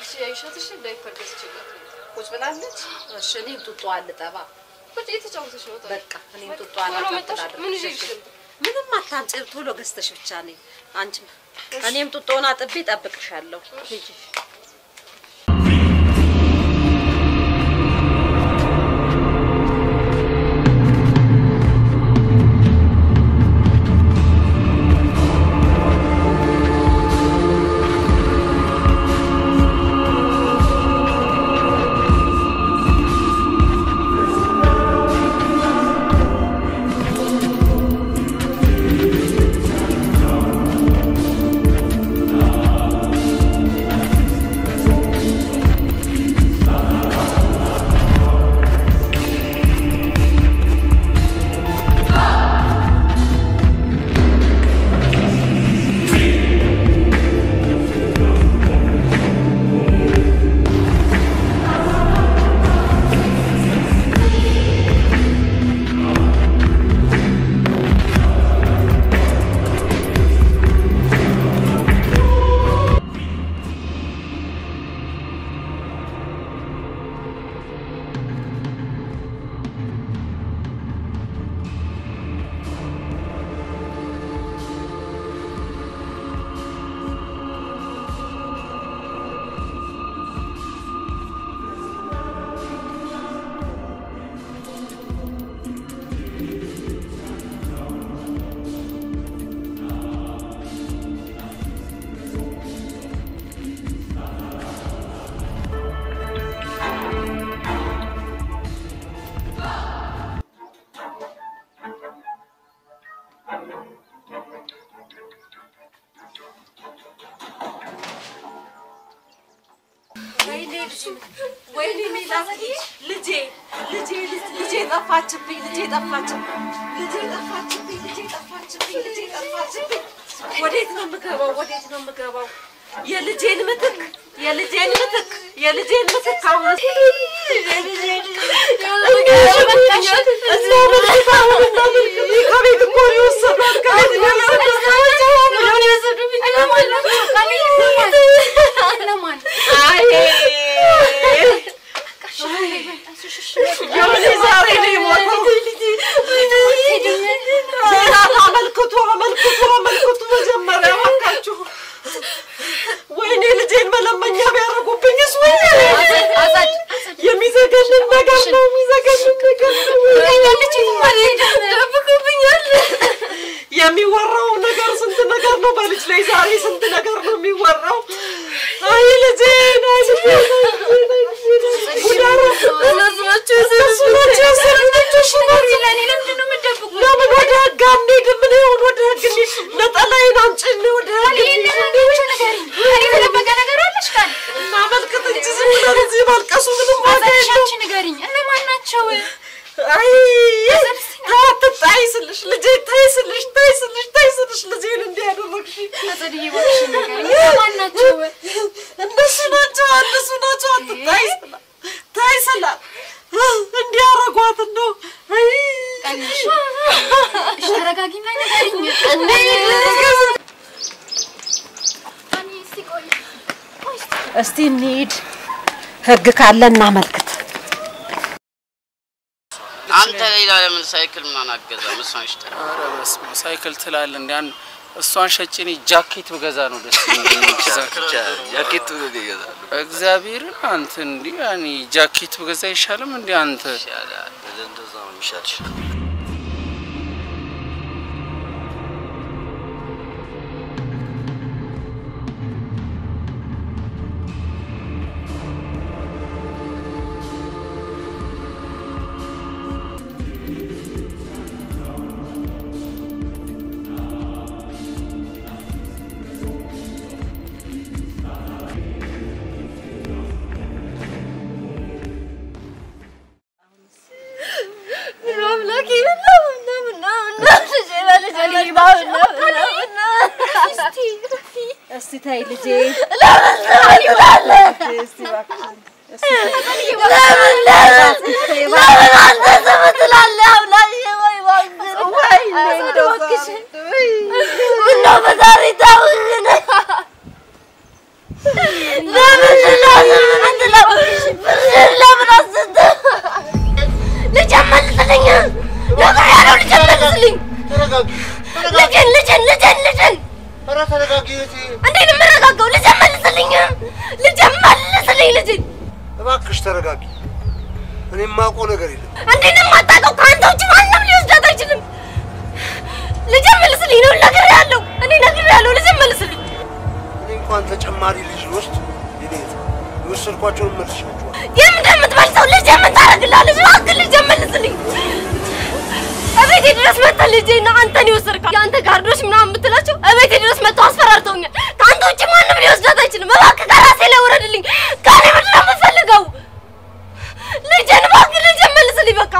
እሺ አይሻትሽ ዳይፐር ገዝቼላት ነው። ቁጭ ብላለች። እሺ እኔም ጡጦ አልጠባ ቁጭ እየተጫወተች ነው። ታዲያ በቃ እኔም ጡጦ ቶሎ አላጠባ መጣሽ? ምን ይዤልሽ ልምጣ? ምንም አታምጪ፣ ቶሎ ገዝተሽ ብቻ ነኝ። አንቺም እኔም ጡጦውን አጥቤ እጠብቅሻለሁ። ሂጂ። ወይኔ ወይኔ ሜላት ልጄ ልጄ ልጄ ጠፋችብኝ ልጄ ጠፋችብኝ ልጄ ጠፋችብኝ ልጄ ጠፋችብኝ ልጄ ጠፋችብኝ ወዴት ነው የምገባው ወዴት ነው የምገባው የልጄን ምትክ የልጄን ምትክ የልጄን ምትክ አሁን እዚያ ምትክ አሁን እና ምትክ ከቤት እኮ ነው የወሰዷት ከቤት ነው የሆነ ዛሬ ነው የሞተው። ዜናት አመልክቱ አመልክቱ አመልክቱ መጀመሪያ እባካችሁ። ወይኔ ልጄን መለመኛ ቢያደርጉብኝስ? ወይኔ የሚዘገንን ነገር ነው የሚዘገንን ነገር ነው። የሚወራው ነገር ስንት ነገር ነው። በልጅ ላይ ዛሬ ስንት ነገር ነው የሚወራው። አይ ልጄን አይ ልጄን ለምን ወደ ህግ አንሄድም? ምን ይሁን ወደ ህግ እንሂድ። ነጠላዬን አምጪልኝ ወደ ህግ እናመልክት እንጂ ዝም ብለን እዚህ ማልቀሱ ምንም ዋጋ የለውም። አይ ተይ አትጣይ ስልሽ ልጄ ተይ ስልሽ ተይ ስልሽ ተይ ስልሽ ልጄን እንዲህ ያደረግሽ እነሱ ናቸው እነሱ ናቸው አትጣይ ስላ ተይ ስላ እንዲህ ያደረጓት እንደው ተረጋጊና ንገሪኝ። እስቲ እንሂድ። ህግ ካለ እናመልክት። አንተ ሌላ ለምን ሳይክል ምናምን አገዛም? እሷን ሽጠ። ኧረ በስመ አብ ሳይክል ትላለህ እንደ አንድ እሷን ሸጬ እኔ ጃኬት ብገዛ ነው ደስ የሚለኝ። ጃኬት ይገዛሉ። እግዚአብሔርን አንተ እንዲህ ያኔ ጃኬት ብገዛ አይሻልም? እንዲህ አንተ እንደዛ ነው የሚሻልሽ። አምላኬ ምነው ምነው ምነው ምነው ልጄ በልጄ በልባ ምነው ምነው ምነው እስቲ እስቲ ተይ ልጄ ለምን ለምን ይባላል እስቲ እባክሽን ለምን ለምን ለምን አንተ ዝም ትላለህ? አምላኬ ወይ እባክህ ወይ እባክሽ ምነው በዛሬ ታውሽን ለምን ነው እባክሽ ተረጋጊ። እኔ የማውቀው ነገር የለም። እንዴት ነው የማታውቀው? ከአንተ ውጭ ማንም ሊወስዳት አይችልም። ልጄ መልስልኝ ነው ነግሬሃለሁ። እኔ ነግሬሃለሁ። ልጄ መልስልኝ። እኔ እንኳን ተጨማሪ ልጅ ልወስድ የኔ እህት የወሰድኳቸውን መልሻቸዋል። የምን እንደምትመልሰው ልጄ ምን ታደርግልሃለች? እባክህ ልጄ መልስልኝ። እቤቴ ድረስ መጥተህ ልጄና አንተን ይወሰድካል። የአንተ ጋርዶች ምናምን የምትላቸው እቤቴ ድረስ መጥተው አስፈራርተውኛል። ከአንተ ውጭ ማንም ሊወስዳት አይችልም። እባክህ ከራሴ ላይ ውረድልኝ። ከእኔ ምንድን ነው የምትፈልገው? ልጄን እባክህ ልጄን መልስልኝ። በቃ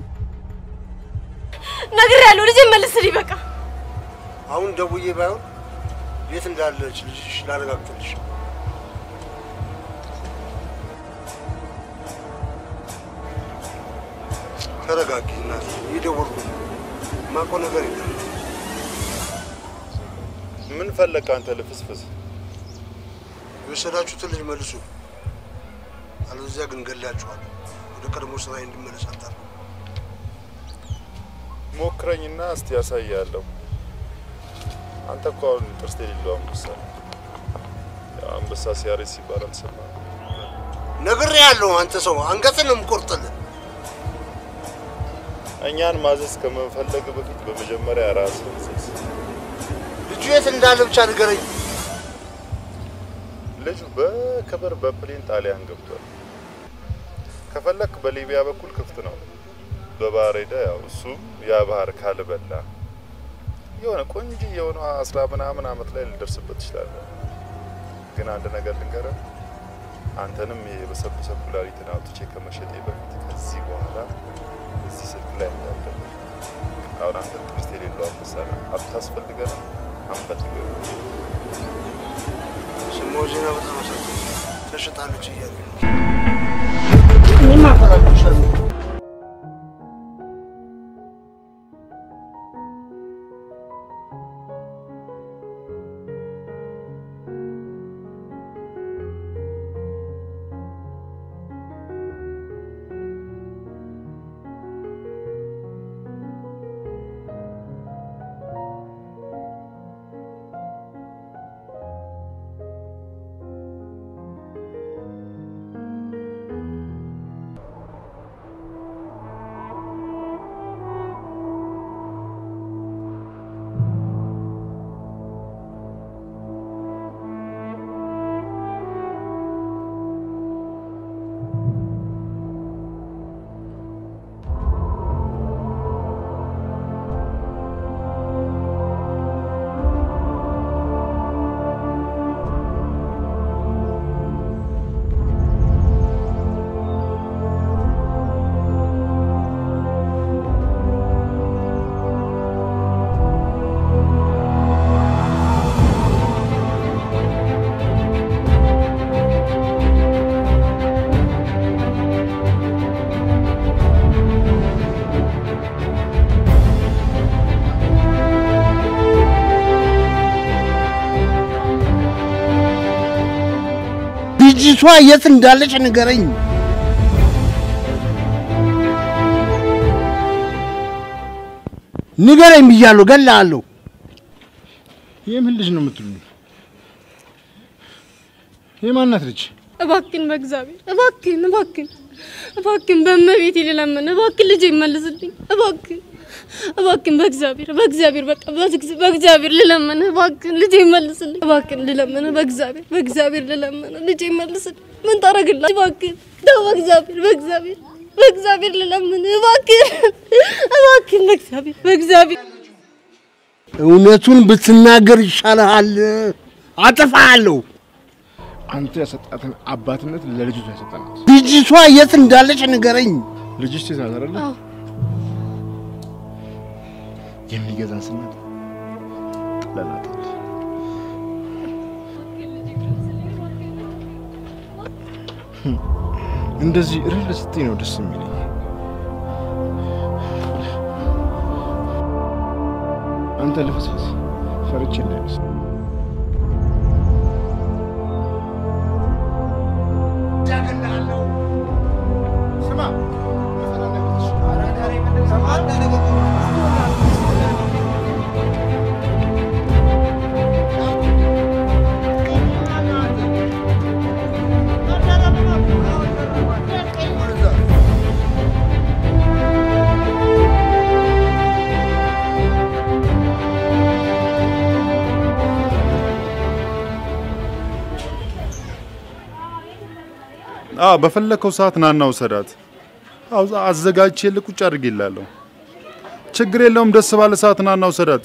ነግሬሃለሁ። ልጄን መልስልኝ። በቃ አሁን ደውዬ ባይሆን የት እንዳለች ልጅሽ ላረጋግጥልሽ። ተረጋጊ እናቴ፣ እየደወልኩ ነው። የማውቀው ነገር የለም። ምን ፈለግ አንተ ልፍስፍስ? የወሰዳችሁትን ልጅ መልሱ፣ አለበለዚያ ግን ገላችኋል። ወደ ቀድሞ ስራዬ እንድመለስ አታርጉ። ሞክረኝና እስቲ ያሳያለሁ። አንተ እኮ አሁን ጥርስ የሌለው አንበሳ ነህ። ያው አንበሳ ሲያረጅ ሲባል አልሰማህም? ነግሬሃለሁ። አንተ ሰው አንገትን ነው የምቆርጥልህ። እኛን ማዘዝ ከመፈለግ በፊት በመጀመሪያ ራስህን እዘዝ። ልጁ የት እንዳለ ብቻ ንገረኝ። ልጁ በክብር በፕሌን ጣሊያን ገብቷል። ከፈለክ በሊቢያ በኩል ክፍት ነው። በባህር ሄደ ያው እሱ ያ ባህር ካልበላ የሆነ ቆንጆ የሆነ አስራ ምናምን አመት ላይ ልደርስበት ትችላለህ። ግን አንድ ነገር ልንገርህ፣ አንተንም የበሰበሰ ኩላሊትን አውጥቼ ከመሸጤ በፊት ከዚህ በኋላ እዚህ ስልክ ላይ እንዳለ አሁን አንተ ጥርስ የሌለው አንበሳ ነህ። አታስፈልገንም፣ አንፈልግም። ስሞው ዜና በጣም አሳዘነኝ። ተሽጣለች እያሉ ነው። እኔም አፈራልሻለሁ። ልጅቷ የት እንዳለች ንገረኝ። ንገረኝ ብያለሁ፣ ገላለሁ። የምን ልጅ ነው የምትሉኝ? የማናት ልጅ? እባክን በእግዚአብሔር እባክን እባክን እባክን በእመቤቴ ልለምን እባክን ልጄ መልስልኝ እባክን እባክን በእግዚአብሔር በእግዚአብሔር በቃ በእግዝ- በእግዚአብሔር ልለምን እባክን ልጄ መልስልኝ እባክን ልለምን በእግዚአብሔር በእግዚአብሔር ልለምን ልጄ መልስልኝ ምን ታረግላት እባክን ተው በእግዚአብሔር በእግዚአብሔር በእግዚአብሔር ልለምን እባክን እባክን በእግዚአብሔር በእግዚአብሔር እውነቱን ብትናገር ይሻልሃል። አጠፋሃለሁ። አንተ ያሰጣትን አባትነት ለልጅቷ ያሰጠናት። ልጅቷ የት እንዳለች ንገረኝ። ልጅሽ ሴት ናት አይደለ? አዎ የሚገዛን ስናት ጥለናታል። እንደዚህ እርል ስትይ ነው ደስ የሚለኝ። አንተ ልፍስፍስ ፈርቼ እንዳይመስል ስማ አዎ በፈለከው ሰዓት ናና ውሰዳት። አዎ አዘጋጅቼልህ ቁጭ አድርጌላለሁ። ችግር የለውም። ደስ ባለ ሰዓት ናና ውሰዳት።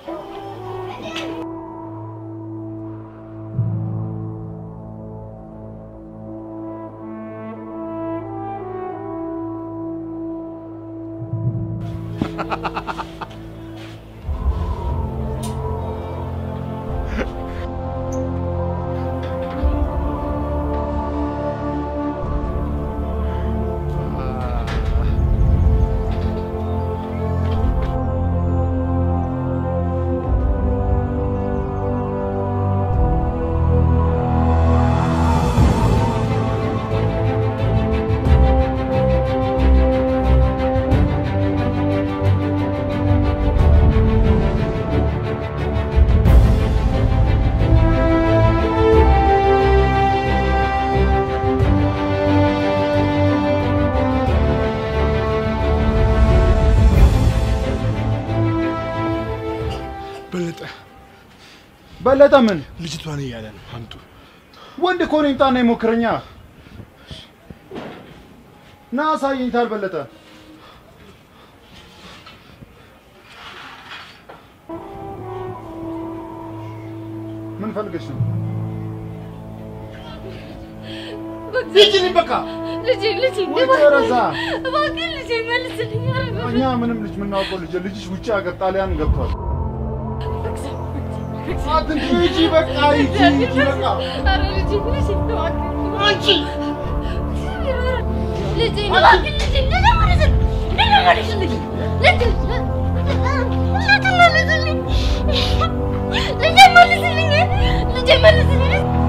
በለጠ በለጠ ምን ልጅቷን እያለ ነው። አምጡ። ወንድ እኮ ነኝ። ጣና ይሞክረኛ። ና አሳየኝ። ታልበለጠ ምን ፈልገሽ ነው? ሂጂልኝ በቃ። ልጄ ልጄ ወይ ተረሳ። እባክህ ልጄ መልስልኝ። ኧረ እኛ ምንም ልጅ የምናውቀው ልጅ ልጅሽ ውጭ ሀገር ጣሊያን ገብቷል። አትንኪ። ሂጂ በቃ ሂጂ ሂጂ በቃ። ኧረ ልጄ ልጄ እባክህ አንቺ ልጄ እባክህ ልጄ ልጄ መልስልኝ። ልጄ መልስልኝ። ልጄ ልጄ መልስልኝ። ልጄ መልስልኝ። ልጄ መልስልኝ።